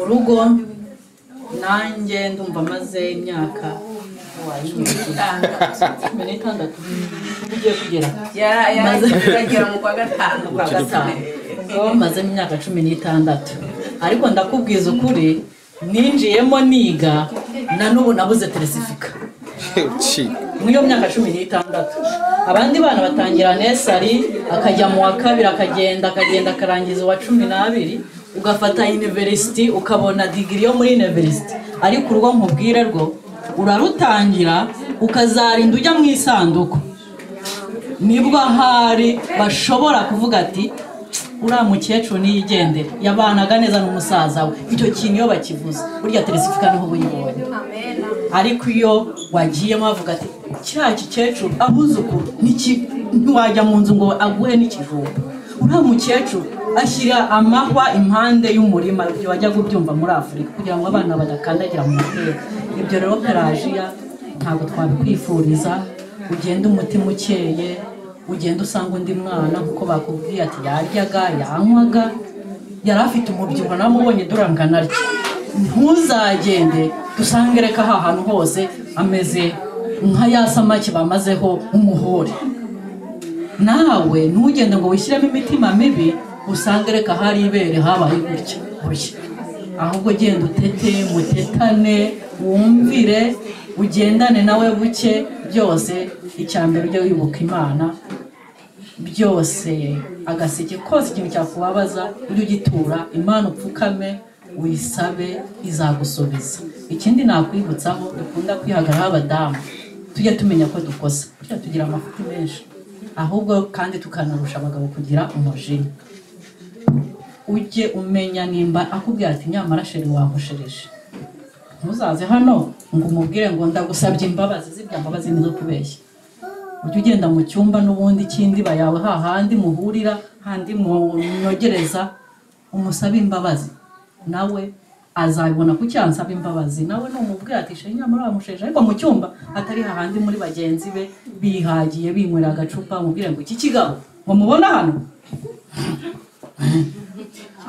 urugo nanjye ndumva maze imyaka cumi n'itandatu ugiye kugera Maze- gatanu kwa gatanu ubwo mazemo imyaka cumi n'itandatu ariko ndakubwiza ukuri ninjiyemo niga na n'ubu nabuze teresifika muri iyo myaka cumi n'itandatu abandi bana batangira nesari akajya mu wa kabiri akagenda akagenda akarangiza uwa cumi n'abiri ugafata university ukabona digiri yo muri university ariko urwo nkubwire rwo urarutangira ukazarinda ujya mu isanduku nibwo ahari bashobora kuvuga ati uriya mukecuru niyigendere yabanaga neza n'umusaza we icyo kintu iyo bakivuze burya teresifika niho uba uyibonye ariko iyo wagiyemo bavuga ati kiriya gikecuru abuzukuru niki- ntiwajya mu nzu ngo aguhe n'ikivumba uriya mukecuru ashyira amahwa impande y'umurima ibyo wajyaga ubyumva muri afurika kugira ngo abana badakandagira mu mateka ibyo rero pelajiya ntabwo twabikwifuriza ugenda umutima ukeye ugenda usanga undi mwana kuko bakubwiye ati yaryaga yanywaga yari afite umubyibuho namubonye durangana atya ntuzagende dusange reka aha hantu hose ameze nka ya samaki bamazeho umuhore nawe ntugende ngo wishyiremo imitima mibi usange reka hari ibere habaye gutya gutya ahubwo genda utete mutetane wumvire ugendane nawe buke byose icya mbere ujye wibuka imana byose agaseke kose ikintu cyakubabaza ujye ugitura imana upfukame wisabe izagusubiza ikindi nakwibutsaho dukunda kwihagararaho abadamu tujye tumenya ko dukosa tujya tugira amafuti menshi ahubwo kandi tukanarusha abagabo kugira umujinya ujye umenya nimba akubwira ati nyamara sheri wankoshereje ntuzaze hano ngo umubwire ngo ndagusabye imbabazi zibya mbabazi nizo kubeshya ujye ugenda mu cyumba n'ubundi cy'indiba yawe hahandi muhurira handi munyogereza umusabe imbabazi nawe azabibona ku cyansaba imbabazi nawe numubwira ati sheri nyamara wamusheje ariko mu cyumba atari hahandi muri bagenzi be bihagiye binywera agacupa umubwire ngo iki kigabo ngo mubona hano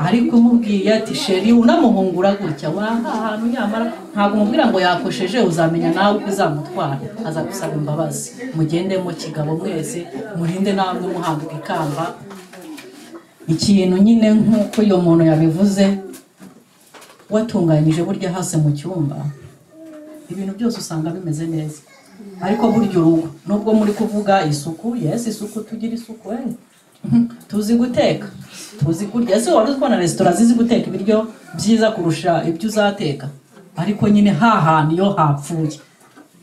ariko umubwiye ati sheri unamuhungura gutya wanga ahantu nyamara ntabwo umubwira ngo yakosheje uzamenya nawe uko uzamutwara azagusaba imbabazi mugendemo kigabo mwese murinde namwe muhambwa ikamba ikintu nyine nk'uko uyu muntu yabivuze watunganyije burya hasi mu cyumba ibintu byose usanga bimeze neza ariko burya urugo nubwo muri kuvuga isuku yesi isuku tugira isuku eh. tuzi guteka tuzi kurya ese wari uzi ko na resitora zizi guteka ibiryo byiza kurusha ibyo uzateka ariko nyine hantu iyo hapfuye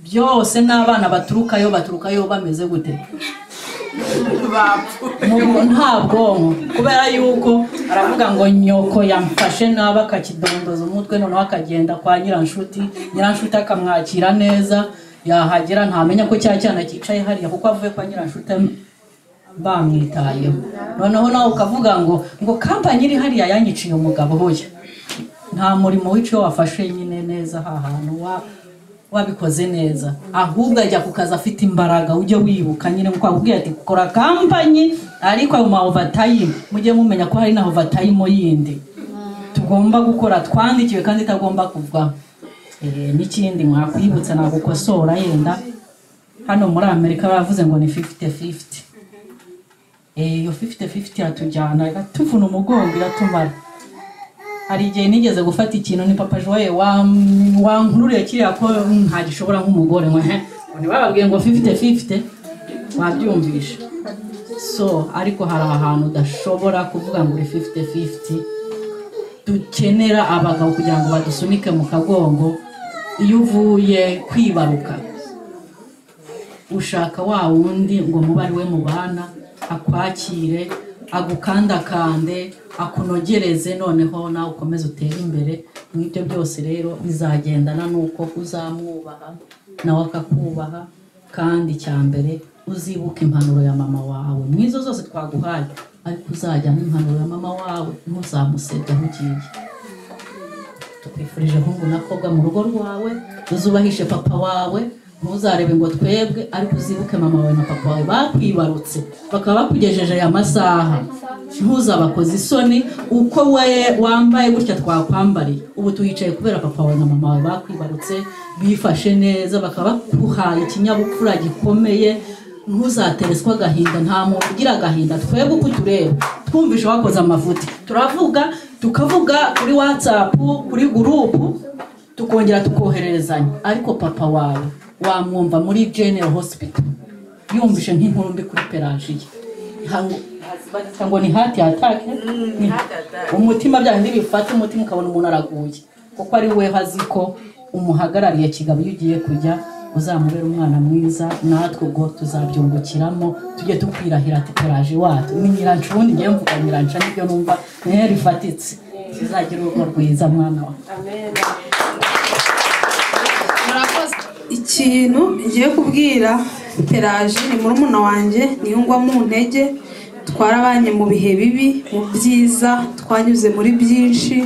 byose n'abana baturukayo baturukayo bameze gute Mu- nta bwonko kubera yuko aravuga ngo nyoko yamfashe nabi akakidondoza umutwe noneho akagenda kwa nyiranshuti nyiranshuti akamwakira neza yahagera ntamenya ko cya cyana cyicaye hariya kuko avuye kwa nyiranshuti am- bamwitayeho noneho nawe ukavuga ngo ngo kampani iri hariya yanyiciye umugabo hoya nta murimo w'icyo wafashe nyine neza aha hantu wa- wabikoze neza ahubwo ajya ku kazi afite imbaraga ujye wibuka nyine nkuko akubwira ati kora kampani ariko ayo ma overtime mujye mumenya ko hari na overtime yindi tugomba gukora twandikiwe kandi itagomba kuvwaho Eh, n'ikindi mwakwibutsa nagukosora yenda hano muri amerika baravuze ngo ni 50 50 Eh, iyo fifite fifite iratujyana iratuvuna umugongo iratumara hari igihe nigeze gufata ikintu ni papa joye wankururiye kiriya ko ntagishobora nk'umugore mwe he ngo ntibababwiye ngo fifite fifite wabyumvishe so ariko hari ahantu udashobora kuvuga ngo uri fifite fifite dukenera abagabo kugira ngo badusunike mu kagongo iyo uvuye kwibaruka ushaka wa wundi ngo mube ari we mubana akwakire agukandakande akunogereze noneho nawe ukomeze utere imbere mu ibyo byose rero bizagendana n'uko uzamwubaha nawe akakubaha kandi icya mbere uzibuka impanuro ya mama wawe mwizo zose twaguhaye ariko uzajyamo impanuro ya mama wawe ntuzamusebye aho ugiye tukwifurije hungu nakobwa mu rugo rwawe uzubahishe papa wawe ntuzarebe ngo twebwe ariko uzibuke mama wawe na papa wawe bakwibarutse bakaba bakugejeje aya masaha ntuzabakoze isoni uko we wambaye gutya twakwambariye ubu tuhicaye kubera papa wawe na mama wawe bakwibarutse bifashe neza bakaba baguhaye ikinyabupfura gikomeye ntuzatereswa agahinda nta muntu ugira agahinda twebwe uko tureba twumvishe wakoze amavuta turavuga tukavuga kuri watsapu kuri gurupu tukongera tukohererezanya ariko papa wawe wamwumva muri general hospital yumvishe nk'inkuru mbi kuri pelagiya ngo ni hati atake ni- umutima bya bindi bifata umutima ukabona umuntu araguye kuko ari we hazi ko umuhagarariye kigabo iyo ugiye kujya uzamubera umwana mwiza natwe ubwo tuzabyungukiramo tujye tukwirahira ati pelagiya wacu ni nyiranca ubundi ngewe mvuga nyiranca nibyo numva niyo rifatitse tuzagira urugo rwiza mwana wawe ikintu ngiye kubwira peraje ni murumuna wanjye niyo ngwa mu ntege twarabanye mu bihe bibi mu byiza twanyuze muri byinshi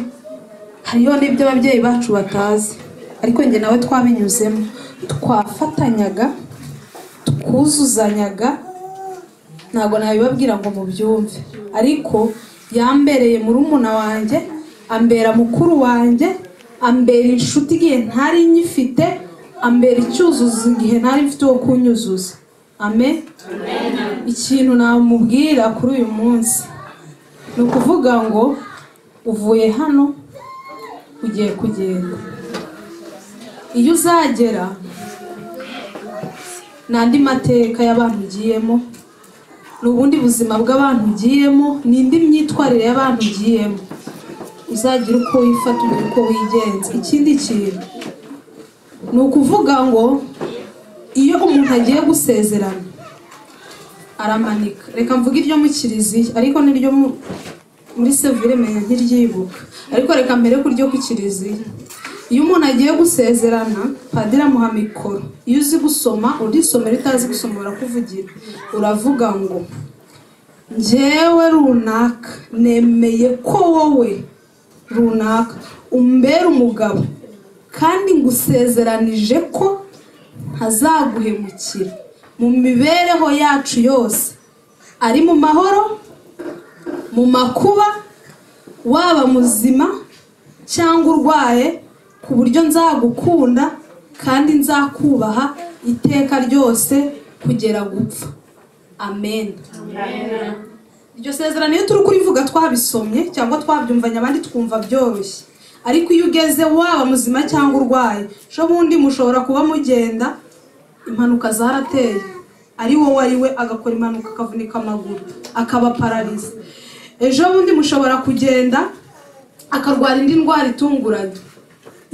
hariho n'ibyo ababyeyi bacu batazi ariko njye nawe twabinyuzemo twafatanyaga twuzuzanyaga ntabwo nabibabwira ngo mubyumve ariko yambereye murumuna wanjye ambera mukuru wanjye ambera inshuti igihe ntari nyifite ambera icyuzuzo igihe ntari mfite uwo kunyuzuza ame ikintu namubwira kuri uyu munsi ni ukuvuga ngo uvuye hano ugiye kugenda iyo uzagera ni andi mateka y'abantu ugiyemo ni ubundi buzima bw'abantu ugiyemo ni indi myitwarire y'abantu ugiyemo uzagira uko wifata ugira uko wigenza ikindi kintu ni ukuvuga ngo iyo umuntu agiye gusezerana aramanika reka mvuge iryo mu kiliziya ariko n'iryo mu- muri sevire menya nk'iryibuka ariko reka mbere ku ryo ku kiliziya iyo umuntu agiye gusezerana padiri amuha mikoro iyo uzi gusoma urisomera utazi gusoma urakuvugira uravuga ngo njyewe runaka nemeye ko wowe runaka umbera umugabo kandi ngusezeranije ko ntazaguhemukira mu mibereho yacu yose ari mu mahoro mu makuba waba muzima cyangwa urwaye ku buryo nzagukunda kandi nzakubaha iteka ryose kugera gupfa amen iryo sezerano iyo turi kurivuga twabisomye cyangwa twabyumvanye abandi twumva byoroshye ariko iyo ugeze waba muzima cyangwa urwaye sho bundi mushobora kuba mugenda impanuka zarateye ari wowe ari we agakora impanuka akavunika amaguru akaba pararize ejo bundi mushobora kugenda akarwara indi ndwara itunguranye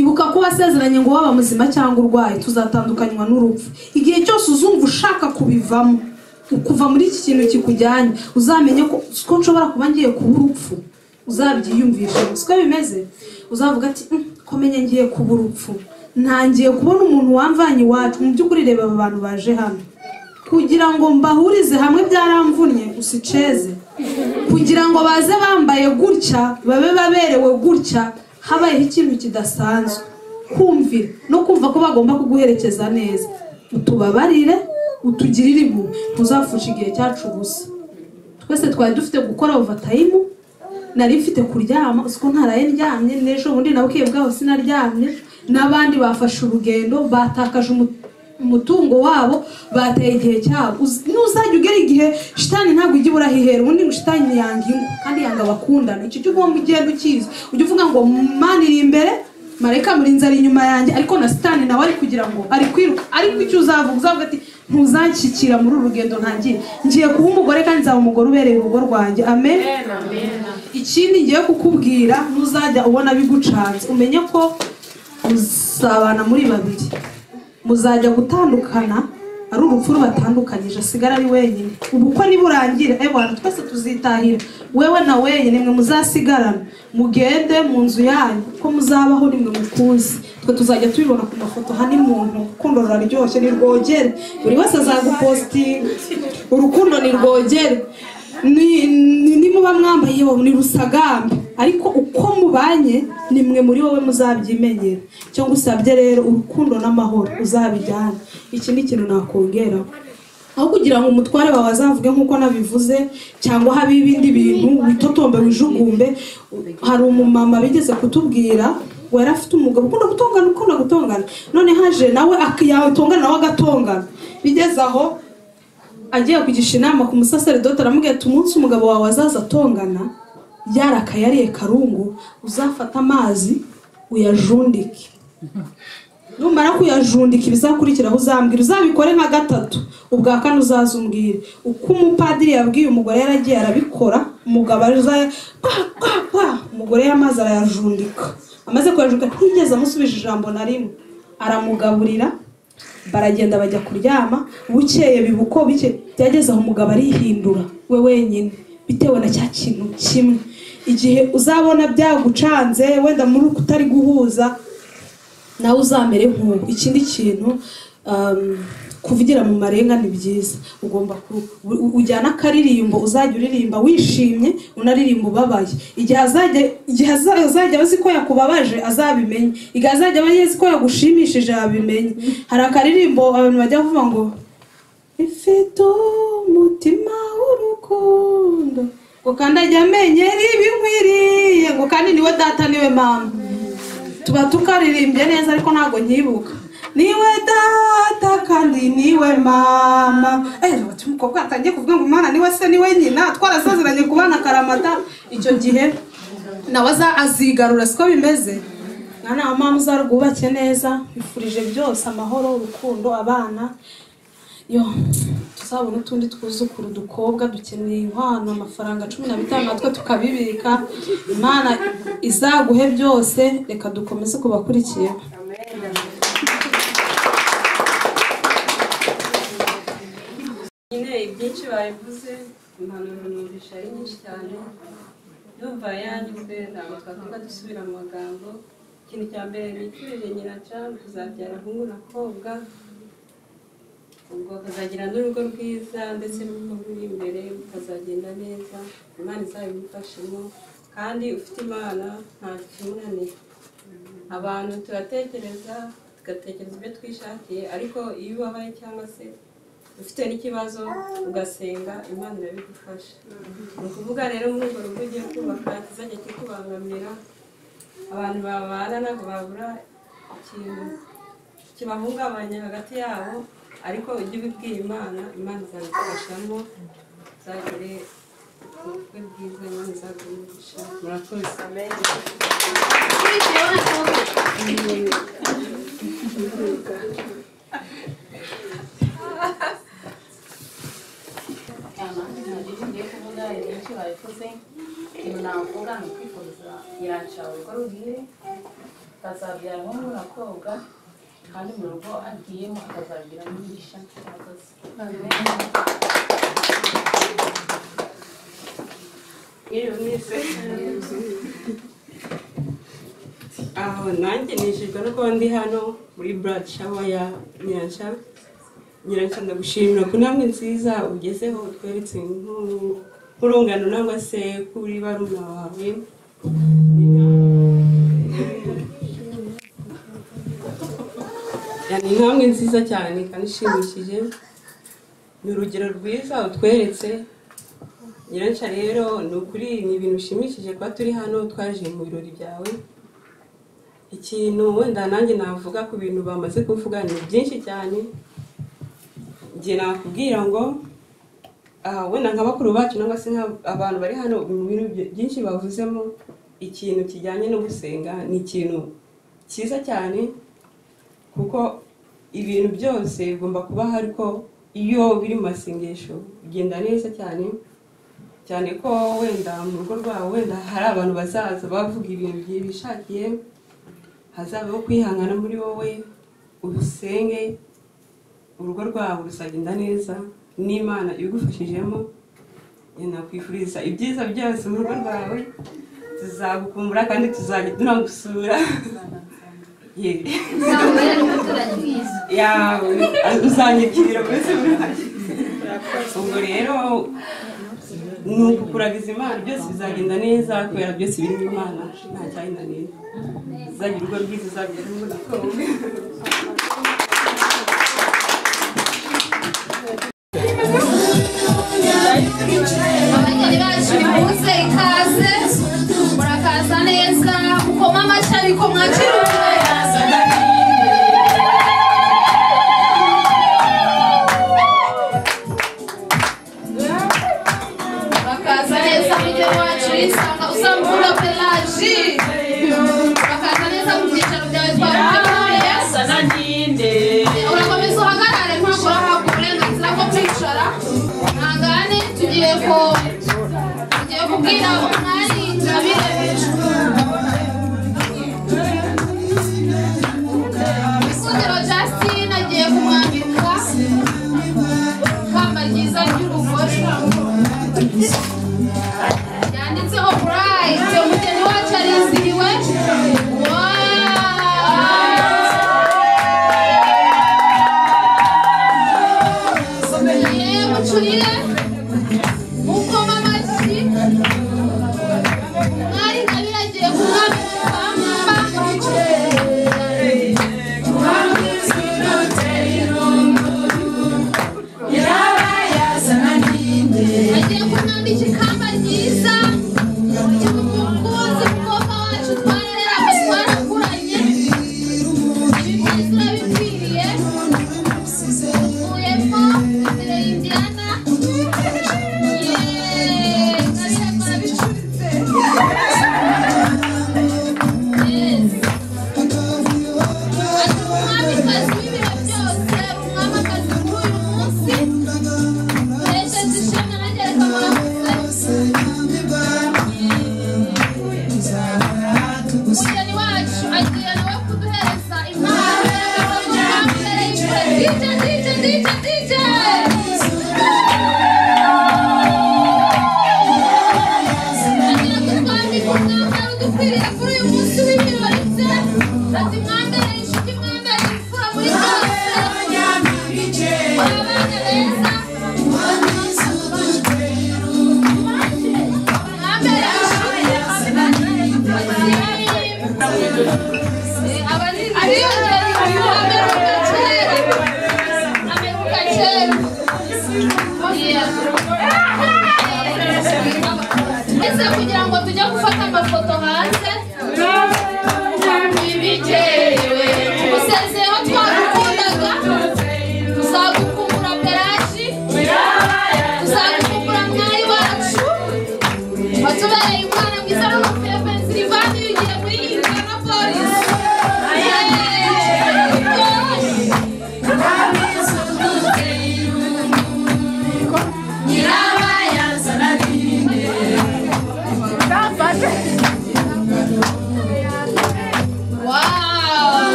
ibuka ko wasezeranye ngo waba muzima cyangwa urwaye tuzatandukanywa n'urupfu igihe cyose uzumva ushaka kubivamo kuva muri iki kintu kikujyanye uzamenye ko ko nshobora kuba ngiye kuba urupfu uzabyiyumvishe siko bimeze uzavuga ati "Mm, ko menye ngiye kuba urupfu ntangiye kubona umuntu wamvanye iwacu mu by'ukuri reba aba bantu baje hano kugira ngo mbahurize hamwe byaramvunnye usiceze kugira ngo baze bambaye gutya babe baberewe gutya habayeho ikintu kidasanzwe kumvira no kumva ko bagomba kuguherekeza neza utubabarire utugirire impuhwe ntuzapfusha igihe cyacu ubusa twese twari dufite gukora ovatayimu nari mfite kuryama usiko ntaraye ndyamye n'ejo bundi nabukiye bwaho sinaryamye n'abandi bafashe urugendo batakaje umu- umutungo wabo bateye igihe cyabo Uz- nuzajya ugera igihe shitani ntabwo ujya ibura hihera ubundi ngo shitani yanga ingo kandi yanga abakundana icyo cyo ugomba ugenda ukizi ujya uvuga ngo mani iri imbere mareka murinzi ari inyuma yanjye ariko na sitani nawe ari kugira ngo ari kwiruka ariko icyo uzavuga uzavuga ati ntuzashyikira muri uru rugendo ntangiye ngiye kuba umugore kandi nzaba umugore ubereye urugo rwanjye amen ikindi ngiye kukubwira ntuzajya ubona bigucanze umenye ko muzabana muri babiri muzajya gutandukana ari urupfu rubatandukanyije asigara ari wenyine ubukwe niburangira eh bantu twese tuzitahira wewe na wenyine mwe muzasigarana mugende mu nzu yanyu ko muzabaho nimwe mukuzi twe tuzajya tubibona ku mafoto hani muntu urukundo ruraryoshye ni rwogere buri wese azagupositinga urukundo ni rwogere ni- ni- nimuba mwambaye iyo ni rusagambe ariko uko mubanye ni mwe muri wowe muzabyimenyera icyo ngusabye rero urukundo n'amahoro uzabijyana iki ni ikintu nakongeraho aho kugira ngo umutware wawe azavuge nk'uko nabivuze cyangwa habe ibindi bintu witotombe wijugumbe hari umumama bigeze kutubwira ngo yari afite umugabo ukunda gutongana ukunda gutongana none haje nawe ak- yatongana nawe agatongana bigeze aho agiye kugisha inama ku musaseredoti aramubwira ati umunsi umugabo wawe azaza atongana yarakayariye karungu uzafata amazi uyajundike numara kuyajundika ibizakurikiraho uzambwira uzabikore nka gatatu ubwa kane uzaza umbwire uko umupadiri yabwiye umugore yaragiye arabikora umugabo azaye kwa kwa kwa umugore y'amazi arayajundika amaze kuyajundika ntiyigeze amusubije ijambo na rimwe aramugaburira baragenda bajya kuryama bukeye bibuko bike byageze aho umugabo arihindura we wenyine bitewe na cya kintu kimwe igihe uzabona byagucanze wenda muri uku utari guhuza nawe uzamere nk'ubu ikindi kintu um, kuvugira mu marenga ni byiza ugomba ku- u- ujyana akaririmbo uzajya uririmba wishimye unaririmba ubabaye igihe azajya igihe aza- azajya azi ko yakubabaje azabimenye igihe azajya aba yezi ko yagushimishije yabimenye hari akaririmbo abantu bajya bavuga ngo ifite umutima w'urukundo ngo kandi ajya amenyera ibinkwiriye ngo kandi niwe data niwe mama tuba tukaririmbye neza ariko ntabwo nkibuka niwe data kandi niwe mama ati umukobwa atangiye kuvuga ngo umwana niwe se niwe nyina twarazaziranye ku bana karamata icyo gihe nawe aza- azigarura siko bimeze mwana wa mama uzarwubake neza bifurije byose amahoro urukundo abana yo tuzabona utundi twuzukuru dukobwa dukeneye inkwano amafaranga cumi na bitanu natwe tukabibika imana izaguhe byose reka dukomeze kubakurikiye nyine ibyinshi babivuze impanuro numvisha ari nyinshi cyane ndumva yanyuzwe ntabwo twavuga dusubira mu magambo ikintu cya mbere nifurije nyiracana kuzabyara ahungu na kobwa ubwo bakazagira n'urugo rwiza ndetse n'uko ruri imbere bukazagenda neza imana izabimufashemo kandi ufite imana nta kimunaniye abantu turatekereza tugatekereza ibyo twishakiye ariko iyo ubabaye cyangwa se ufite n'ikibazo ugasenga imana irabigufasha ni ukuvuga rero muri urwo rugo ugiye kubaka kizajya kikubangamira abantu babana ntabwo babura ikintu kibahungabanya hagati yabo ariko ujye ubibwira imana imana izabigufashamo uzagire ubukwe bwiza imana izagumisha murakoze ngiye kuvuga ibyinshi babivuze ikintu navuga ni ukwifuriza nyiransha urugo ruhire akazabyara umuhungu na kobwa kandi mu rugo agiyemo akazagira umugisha murakoze yewe mwese aho nanjye nishijwe no kuba ndi hano muri buradi shawa ya nyiransha nyiransha ndagushimira ku ntambwe nziza ugezeho utweretse nk'u- nk'urungano nangwa se kuri barumuna wawe ni intambwe nziza cyane kandi ishimishije ni urugero rwiza utweretse nyiransha rero ni ukuri ni ibintu bishimishije kuba turi hano twaje mu birori byawe ikintu wenda nanjye navuga ku bintu bamaze kuvuga ni byinshi cyane njye nakubwira ngo ah, wenda nka bakuru bacu cyangwa se nka abantu bari hano mu bintu byinshi bavuzemo ikintu kijyanye no gusenga ni ikintu cyiza cyane kuko ibintu byose bigomba kuba hari ko iyo biri mu masengesho bigenda neza cyane cyane ko wenda mu rugo rwabo wenda hari abantu bazaza bavuga ibintu byi- bishakiye hazabaho kwihangana muri wowe urusenge urugo rwabo ruzagenda neza n'imana ibigufashijemo nakwifuriza ibyiza byose mu rugo rwawe tuzagukumbura kandi tuzajya tunagusura yewe yawe uzanyakirira mbese burahari ubwo rero ni ukukuragiza imana byose bizagenda neza kubera byose birimo imana nta cyayinaniye uzagira urugo rwiza uzagira urugo rukomeye abageni bacu nimuze ikaze murakaza neza mukoma amashyi ariko mwakira murakaza neza mugeni wacu yisanga uzamukunda pelaji murakaza neza mu byicaro byawe twabugenewe urakomeza uhagarare ntabwo urahabwa uburenganzira bwo kwicara ntangane tugiye ko tugiye kubwira umwari ingabire Ikundiro Justine agiye kumwambika ikamba ryiza ry'urugore yanditseho burayiti umugeni wacu arizihiwe Wow!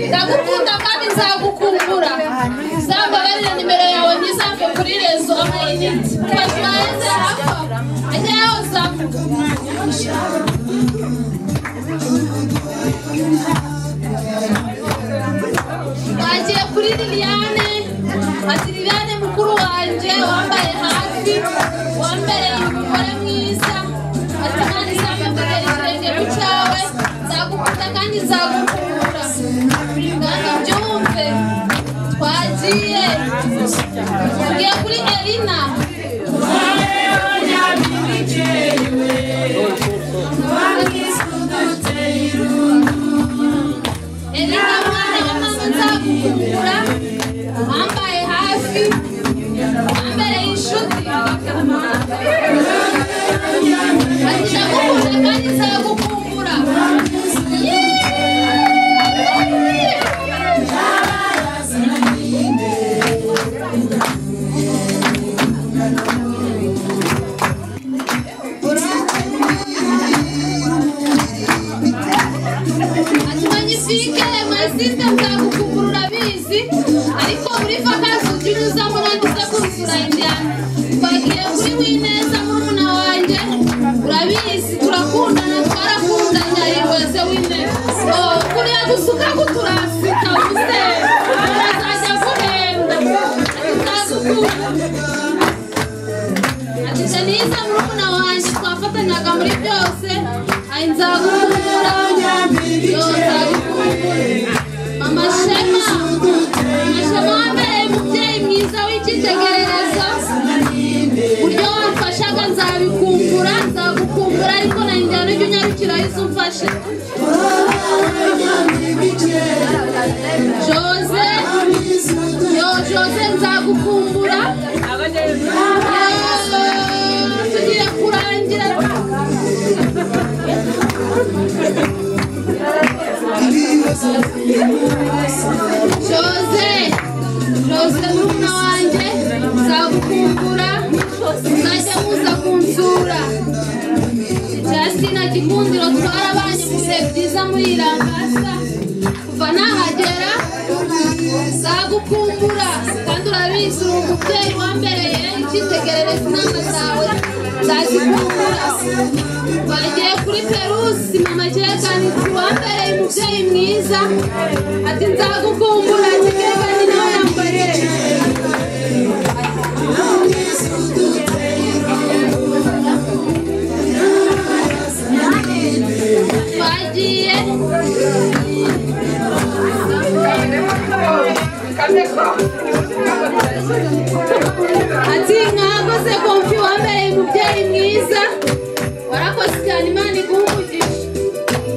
ndagukunda kandi nzagukumbura zambabarira nimero yawe ntizapfe kuri rezo ntazaheze hapfa ajya yaho uzavuga bagiye kuri liliane ati liliane mukuru wanjye wambaye hafi wambereye umugore mwiza ati kandi nzambabarira ikirenge ku cyawe nzagukunda kandi nzagukunda kandi byumve twagiye tugiye kuri elina elina mwana wa mama nzagukunda wambaye hafi wambereye inshuti ati ndagukunda kandi nzagukumbura Manyifike, masite nzagukukurura abizi ariko buri vakazi ujye uzamo nandiza kurusura injyana twagiye kuri wineza murumuna wanjye urabizi turakundana twarakundanye ibaze wineza kuriya gusuka kuturasita uze azajya guhenda atazukunda ati janiza murumuna wanjye twafatanyaga muri byose ayi nzagukundura yo nzagukundura mama shema mama shema wambereye umubyeyi mwiza w'icyitegererezo buryo wamfashaga nzabikumbura nzagukumbura ariko na njyana ujya unyarukira izo umfashe jose yo jose nzagukumbura tugiye kurangira jose jose murumuna wanjye nzagukumbura muzajya muza kunsura jasina gikundiro twarabanye mu bihe byiza muri rambasa kuva nahagera nzagukumbura kandi urabizi uri umubyeyi wambereye icyitegererezo inama zawe nzazikumbura bagiye kuri perusi mama kirekanitsi wambereye umubyeyi mwiza ati nzagukumbura kirekani nawe yambarire twagiye ati mwakoze kompi wambereye umubyeyi mwiza warakoze cyane imana iguhumugisha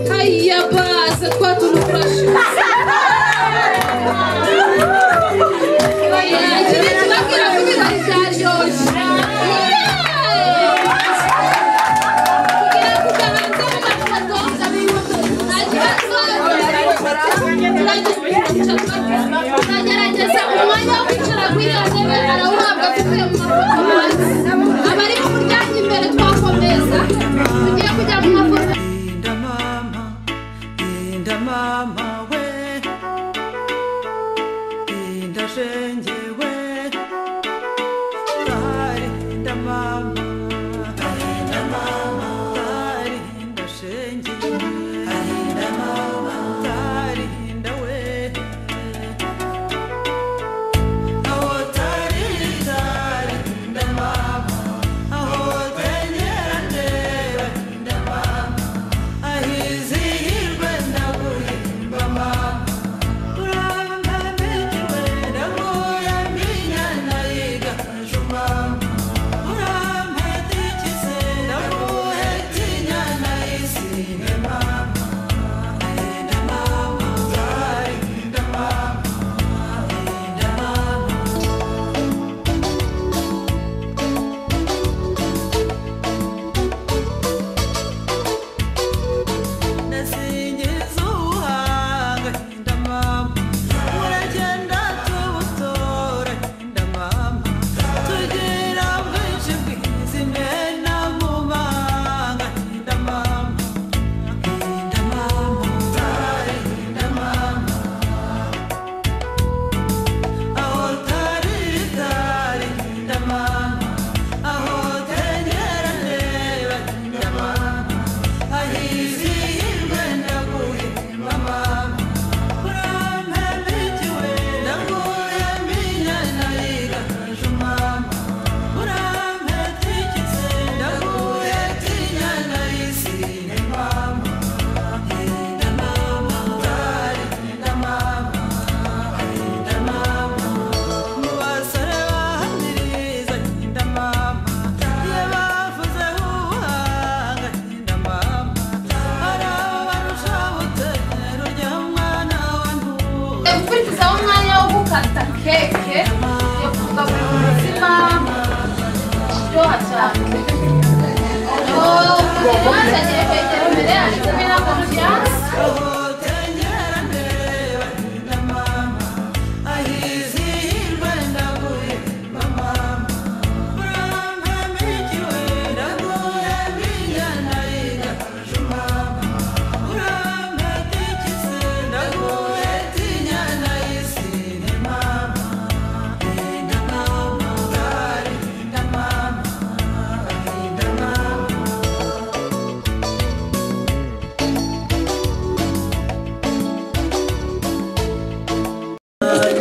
hayiya baza twatuntu kurasha kimwe kibabwira ko ibirori byaryoshye kugira ngo ugahanze mu matoga nta kibazo tugerageza umwanya wo kwicara kuri iyo ntebe arawuhabwa tuvuye mu mafoto abari mu muryango imbere twakomeza tugiye kujya mu mafoto Linda mama, Linda mama we, Linda shenge we, Kari Linda mama, Linda mama, Kari Linda shenge we, Linda mama, Kari Linda we, Aho tari tari Linda mama, Aho tenyera tewe Linda mama. ahizihirwe ndaguhimba mama urambambikiwe ndaguya gukata keke yo kugabura umutsima iryoha cyane ubanza agiye kwegera imbere ari kumwe na konfiyanse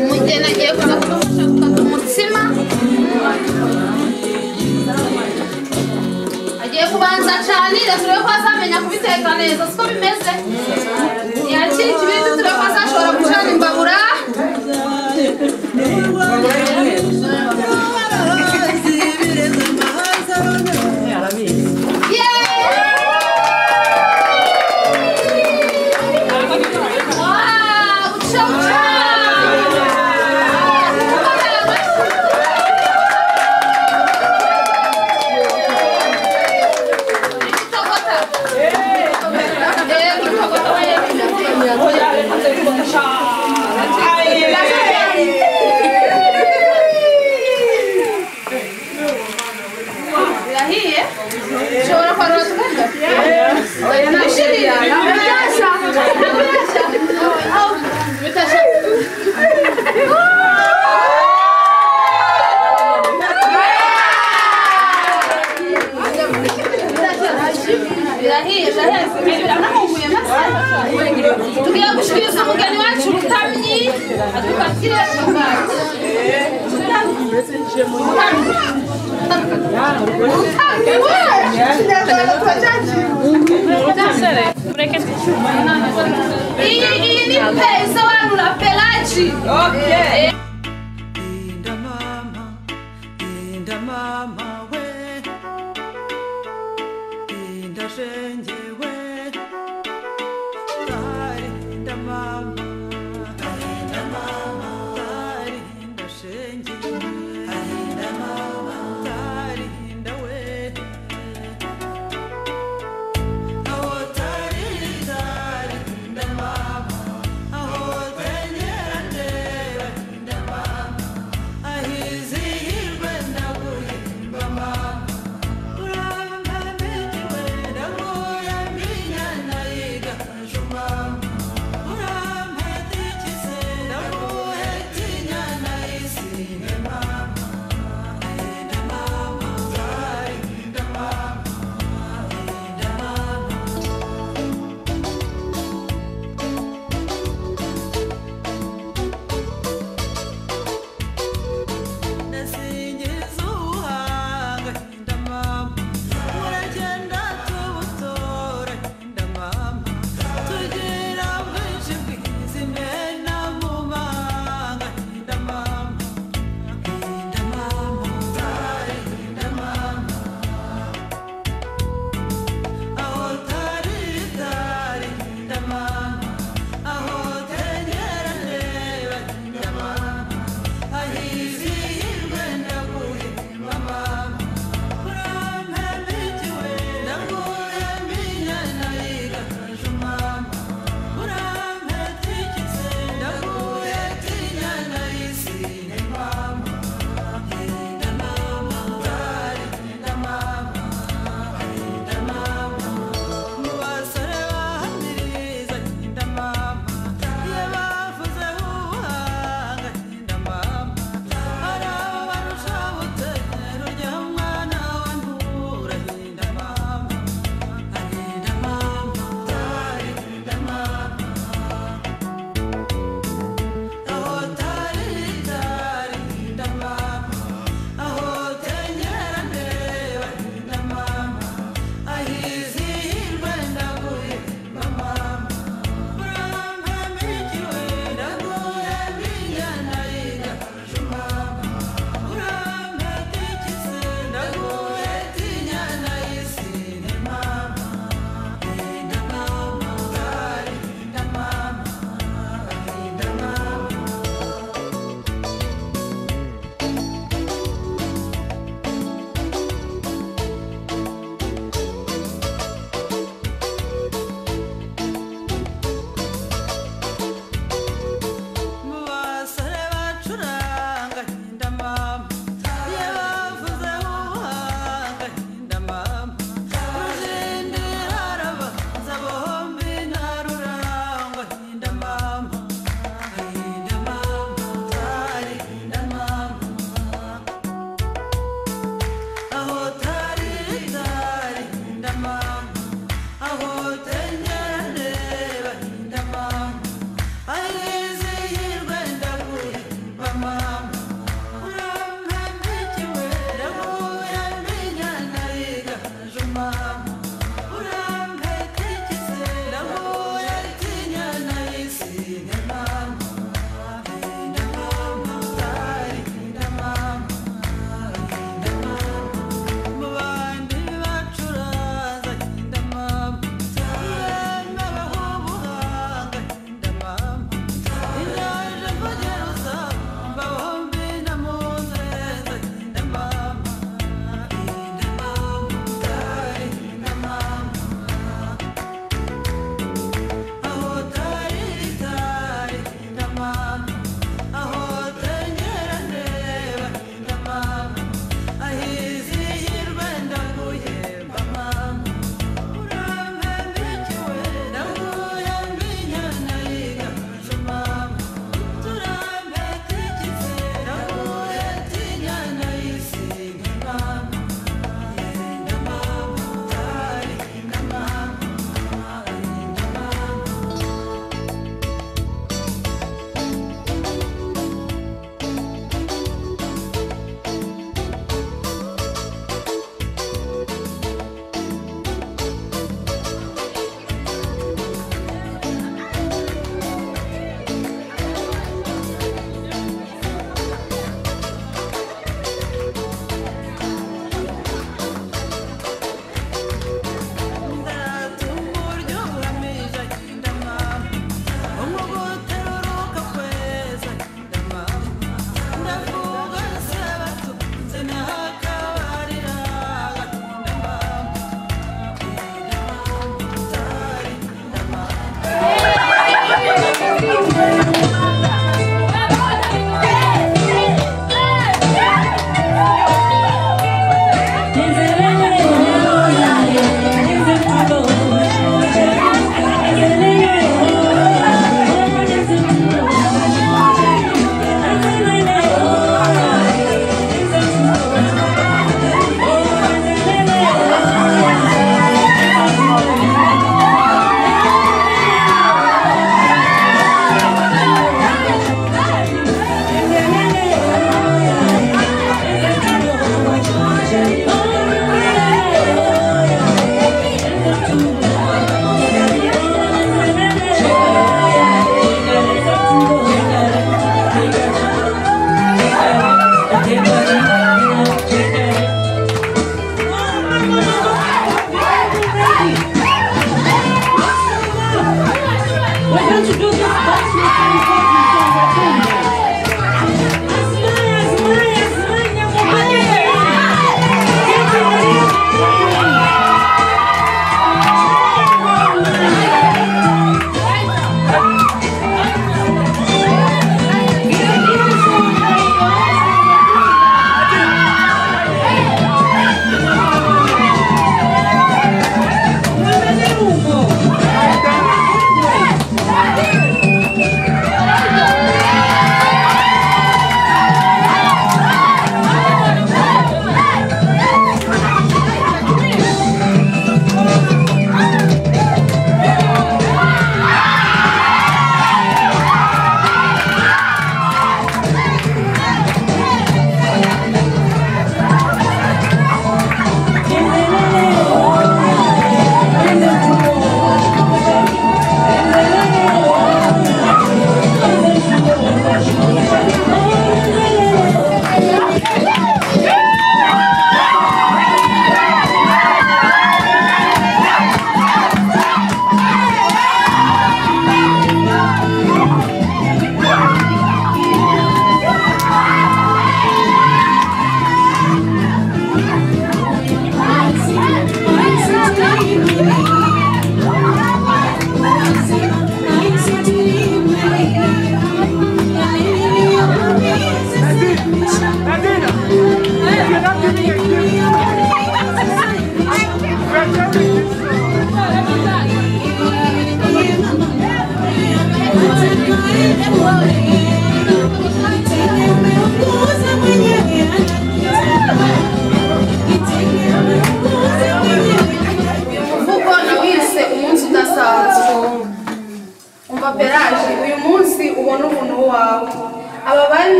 umugeni agiye kuza kumufasha gukata umutsima agiye kubanza acanire turebe ko azamenya kubiteka neza siko bimeze yakira ikibindi turebe ko azashobora gucana imbabura Wow, chop Birahiye? Ushobora kwarura tukajya? Oya, ntabishiriye. Ntabirashya. Ntabirashya. Aho, bitashya. Birahiye, birahiye. Biramuhuguye maze. Tugiye gushikiriza umugeni wacu ubutamyi, adupakire umugati. Ubutamyi. Iyi iyi ni pesa wanu na pelaji. Okay. Linda mama we Linda shenge we Dari Linda mama Linda mama Dari Linda shenge we Linda mama Dari Linda we Aho dari dari Linda mama Aho tenye ande Linda mama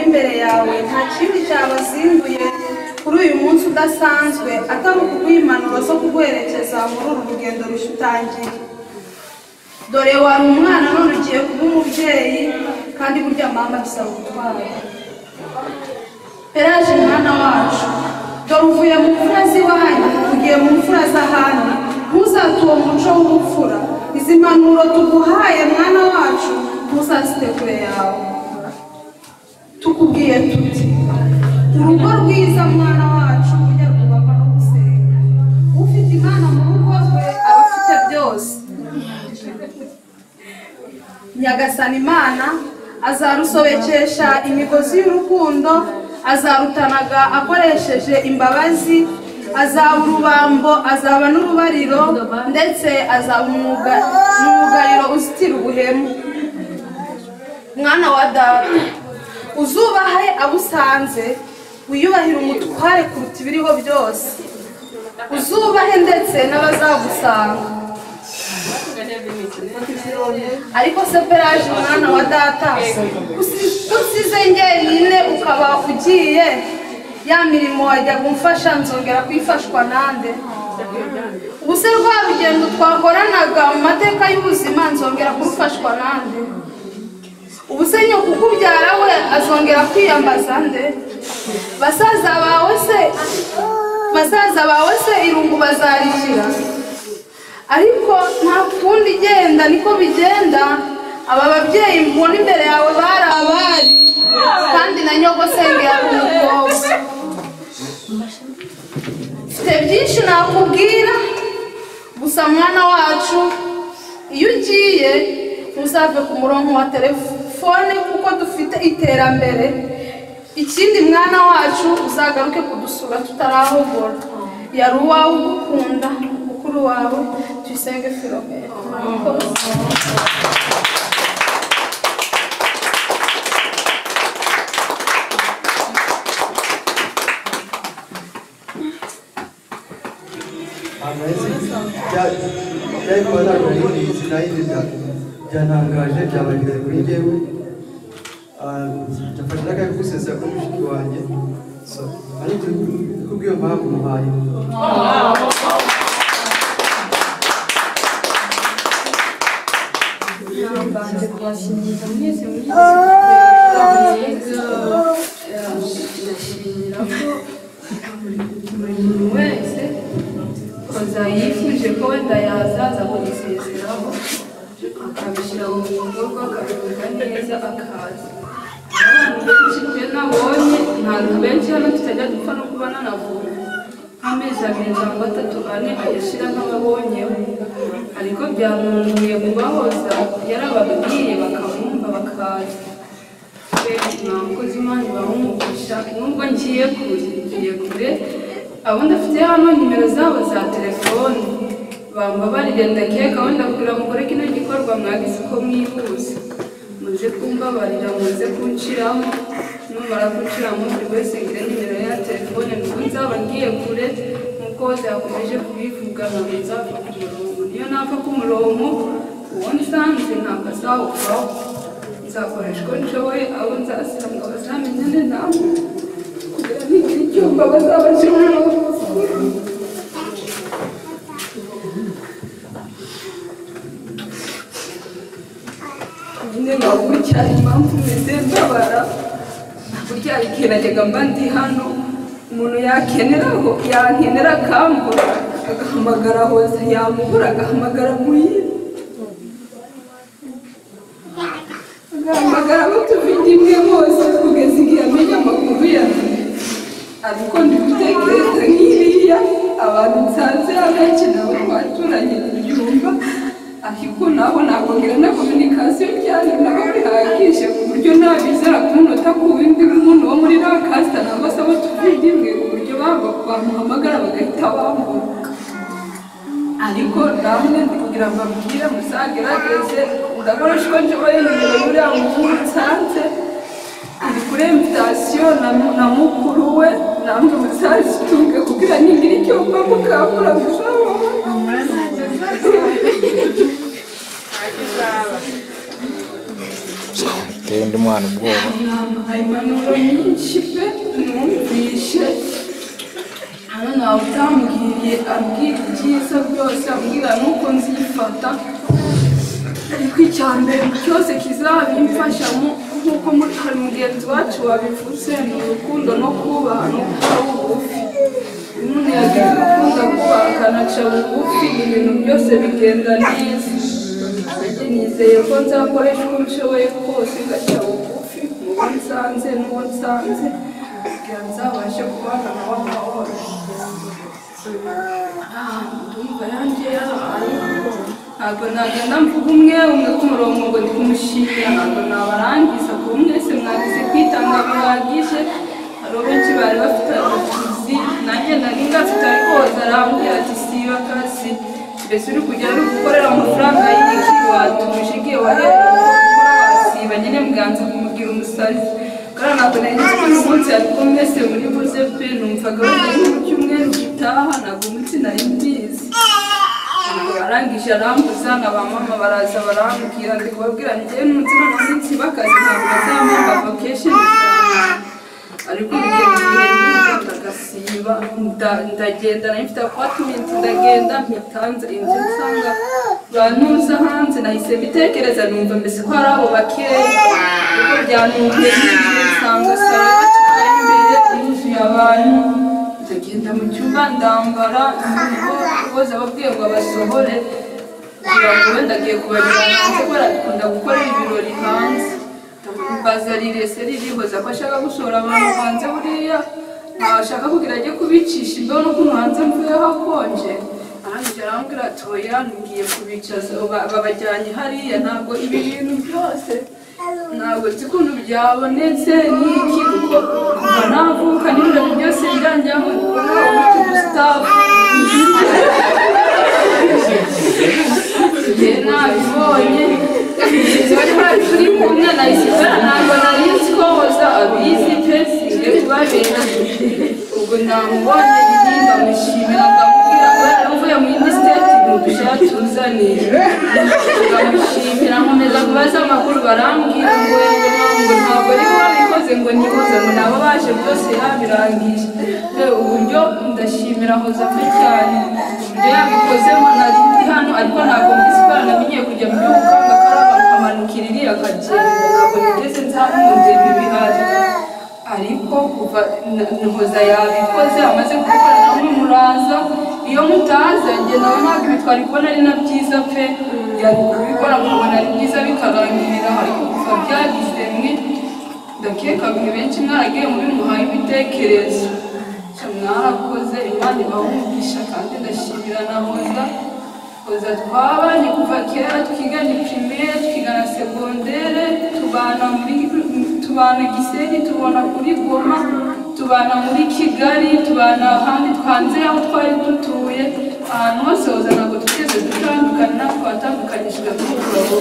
imbere yawe nta kindi cyabazinduye kuri uyu munsi udasanzwe atari ukuguha impanuro zo kuguherekeza muri uru rugendo rushya utangiye dore wari umwana none ugiye kuba umubyeyi kandi burya mama bisaba gutwara peraje mwana wacu dore uvuye mu mfura z'iwanyu ugiye mu mfura z'ahandi ntuzate uwo muco w'ubupfura izi mpanuro tuguhaye mwana wacu ntuzazite kure yawe tukubwiye tuti urugo rwiza mwana wacu ujya rwubakwa no gusenga ufite imana mu rugo rwe aba afite byose nyagasani imana azarusobekesha imigozi y'urukundo azarutanaga akoresheje imbabazi azaba urubambo azaba n'urubariro ndetse azaba umwuga- umwugariro uzitira ubuhemu mwana wa data uzubahe abo usanze wiyubahire umutware kuruta ibiriho byose uzubahe ndetse n'abazagusanga ariko se peraje mwana wa data usize njyenyine ukaba ugiye ya mirimo wajya gumfasha nzongera kuyifashwa nande ubu se rwa rugendo twakoranaga mu mateka y'ubuzima nzongera kurufashwa nande ubu se nyoko ukubyara we azongera kwiyambaza nde basaza bawe se basaza bawe se irungu bazarishyira ariko nta kundi igenda niko bigenda aba babyeyi mbona imbere yawe bari abari kandi na nyogosenge yari umukobwa mfite byinshi nakubwira gusa mwana wacu iyo ugiye ntuzave ku murongo wa telefone kuko dufite iterambere ikindi mwana wacu uzagaruke kudusura tutarahogora yari uwawe ugukunda mukuru wawe tuyisenge filomero amahese byari kuba ntabwo ari sinayindi byatangaje byabagize kuri njyewe byafashe n'akanya ko gusesa kuri mushiki wanjye so ariko kubw'iyo mpamvu muhaye Banze kubashimira mwese muri iki kirere ko buri muntu wese koza yifuje kubona yazaza kugisezeraho akabishyira mu bikorwa akabivuga neza akaza abantu benshi twe nabonye ntabwo benshi hano tutajya dupfa no kuba nanabonye nk'amezi abiri cyangwa atatu ane ayashyira nk'ababonyeho ariko byanunguye kubahoza yarababwiye bakamwumva bakaza nta mukozi Imana ibahumugisha nubwo ngiye kure ngiye kure abo ndafite hano nimero zabo za telefone bambabarire ndagiye gahunda kugira ngo mukore kino gikorwa mwagize uko mwihuse muze kumbabarira muze kunciraho numara kunciramo buri wese ngire nimero ya telefone nuko nzaba ngiye kure nkuko wose yakomeje kubivuga ntabwo nzapfa ku murongo niyo napfa ku murongo uwo nsanze ntabwo azawuvaho nzakoresha uko nshoboye abo nzasanga bazamenyane nabo kugira nigire icyumba bazabashyiramo nyine nkabukira impamvu meze mbabara ntabwo byarikerajyaga mba ndi hano umuntu yakeneraho yankenera akambura agahamagara hoza yamubura agahamagara muyiri agahamagara abo tufite imwe bose kugeza igihe amenya amakuru yanjye ariko ndi gutekereza nk'iriya abantu nsanze abenshi nabo twaturanye ibyumba ariko nabo ntabwo ngira na kominikasiyo cyane nabo bihagije ku buryo ntabizera kumunota ku windi muntu wo muri rakasita nangwa se abo tuvindimwe ku buryo baba bamuhamagara bagahita bambuka ariko namwe ndi kugira ngo mbabwire muzagerageze ndakoresha uko nshoboye nimero buriya muhungu nsanze ari kuri emutasiyo na na mukuru we namwe muzazitunge kugira ningire icyumba mukangura muzabona uteye undi mwana ubwoba namuhaye impanuro nyinshi pe numvishe hano ntawe utambwiriye abwira ibyiza byose ambwira nuko nzifata ariko icya mbere cyose kizabimfashamo nk'uko mutari mugenzi wacu wabivuze ni urukundo no kubaha no guca bugufi iyo umuntu yagize urukundo akubaha akanaca bugufi ibintu byose bigenda neza nanjye nizeye ko nzakoresha uko nshoboye kose ngaca bugufi mu bo nsanze n'uwo nsanze kugira ngo nzabashe kubana na wa mahoro Ah, ndumva yanjye yarabaye ntabwo nagenda mvuga umwe umwe ku murongo ngo ndikumushimira ntabwo nabarangiza kuba mwese mwagize kwitanga bihagije hari benshi bari bafite abacuzi nanjye nari ngafite ariko hoza arambwira ati siba akazi mbese uri kujya uri gukorera amafaranga y'iki watumije igihe wahereye gukora wasiba nyine mganza kumugira umusazi kandi ntabwo nari nzi ko uyu munsi ariko mwese muri buze pe numvaga bagiye mu cyumweru gitaha ntabwo umunsi nari mbizi barangije arambuza na ba mama baraza barambwira ndikubabwira ngewe n'umunsi none munsi bakazi ntabwo azampa vacation ariko ndagasiba ndagenda nari mfite apartment ndagenda mpitanze inzu nsanga bantuza hanze nahise mbitekereza numva mbese ko ari abo bakeya kuko byanumviye ninjiye nsanga sara bakibari imbere yuzuye abantu ndagenda mu cyumba ndambara nuko boza babwiye ngo abasohore kugira ngo wenda agiye kubajyana hanze ko barakunda gukorera ibirori hanze baza rirese ririhoza ko ashaka gushora abantu hanze buriya ntashaka kugira ajye kubicisha imbeho no kumuhanze mvuyeho hakonje arangije arambwira ati oya ngiye kubicaza Ba- babajyanye hariya ntabwo ibi bintu byose ntabwo nzi ukuntu byabonetse n'iki kuko kuva navuka n'ibirori byose byanjyaho gusitafu njye nabibonye bari bari turi kumwe na isibera ntabwo nari nzi ko hoza abizi pe singiye kubabera ubwo namubonye nyine ndamushimira ndamubwira ko yaravuye mu yindi siteti mudushaka tuzane ndamushimira nkomeza kubaza amakuru barambwira ngo ngo ntabwo ari we wabikoze ngo nihoze ngo nabo baje byose yabirangije Eh, uburyo ndashimira hoza pe cyane uburyo yabikozemo nari ndi hano ariko ntabwo mbisi ko yanamenyeye kujya mu gihugu kandi akamanukira iriya akagenda ntabwo nigeze nzakunze ibi bihari ariko kuva na- nhoza yabikoze amaze gukora namwe muraza iyo mutaza njye nawe ntabwo ibi twari kubona ari na byiza pe yari kubikora mukabona ari byiza bikarangirira ariko kuva byagize mwe ndakeka mwe benshi mwaragiye muri muhaye ibitekerezo Nsha mwarakoze imana ibahumugisha kandi ndashimira na hoza hoza twabanye kuva kera twigana primere twigana segondere tubana muri tubana gisenyi tubona kuri goma tubana muri kigali tubana ahandi twanze aho twari dutuye ahantu hose hoza ntabwo twigeze dutandukana natwe watandukanishijwe n'umugabo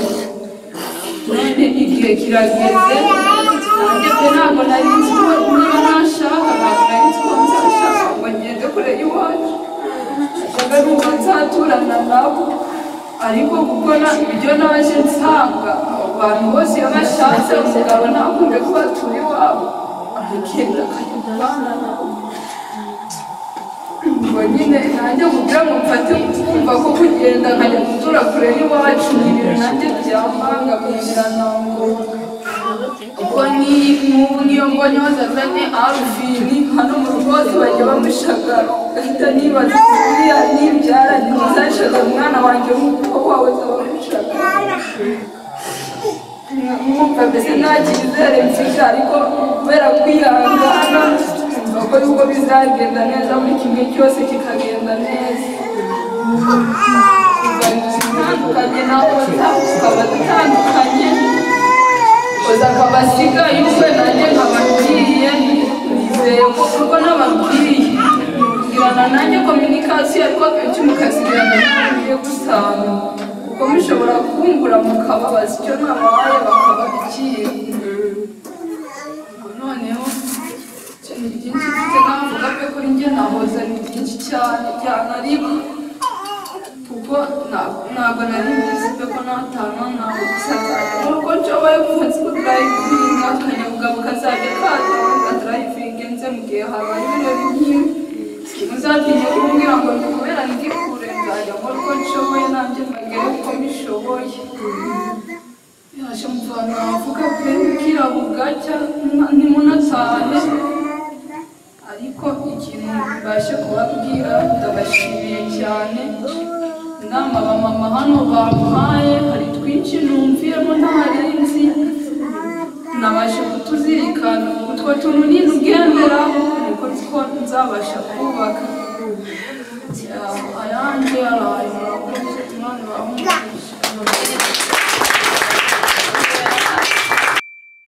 none igihe kirageze nanjye pe ntabwo nari nzi ko niba nashaka ntabwo nari nzi ko nzashaka ngo ngende kure y'iwacu nashaka nuko nzaturana nabo ariko kuko na- ibyo naje nsanga abo bantu bose iyo bashatse umugabo ntakunde ko batura iwabo akagenda akajya kubana nabo ngo nyine nanjye kugira ngo mfate kumva ko kugenda nkajya gutura kure y'iwacu ni ibintu nanjye byambangamirira ntabwo ubwo n'iyi n'ubu niyo mbonye bazazanye arufini hano mu rugo hose bajya bamushagara gahita nibaza uti buriya nibyara ntizashagara umwana wanjye nk'uko wawe zabamushagara mwumva mbese nta cyizere mfite ariko kubera kwihangana numva ko yuko bizagenda neza buri kimwe cyose kikagenda neza tutandukanye na oza tukaba dutandukanye oza akaba asigaye ubwe nanjye nkaba ngiye nizeye ko kuko n'ababwiye mugirana nanjye kominikasiyo ariko akenshi mukasigirana nanjye gusanga kuko mushobora kungura mukababaza icyo nabaye bakababikira noneho ibintu byinshi mfite navuga pe kuri njye nahoza ni byinshi cyane cyane ariko kuko kuko ntabwo nari mbizi pe ko natana ntabwo bisakaye nk'uko nshoboye umunsi kudarayivinga akanyabugabo kazajya katanga darayivinge nze mu gihe habaye ibirori nk'ibi muzatinye kumbwira ngo ni kubera ndi kure nzajya nkora uko nshoboye nanjye mbagere uko mbishoboye yaje muvana avuga pe kirabuga cyangwa ntimunatahe ariko ikintu mbashe kubabwira ndabashimiye cyane inama abamama hano bamuhaye hari twinshi numviyemo ntahari nzi nabashe kutuzirikana utwo tuntu nyine ubwemera niko two nzabasha kubaka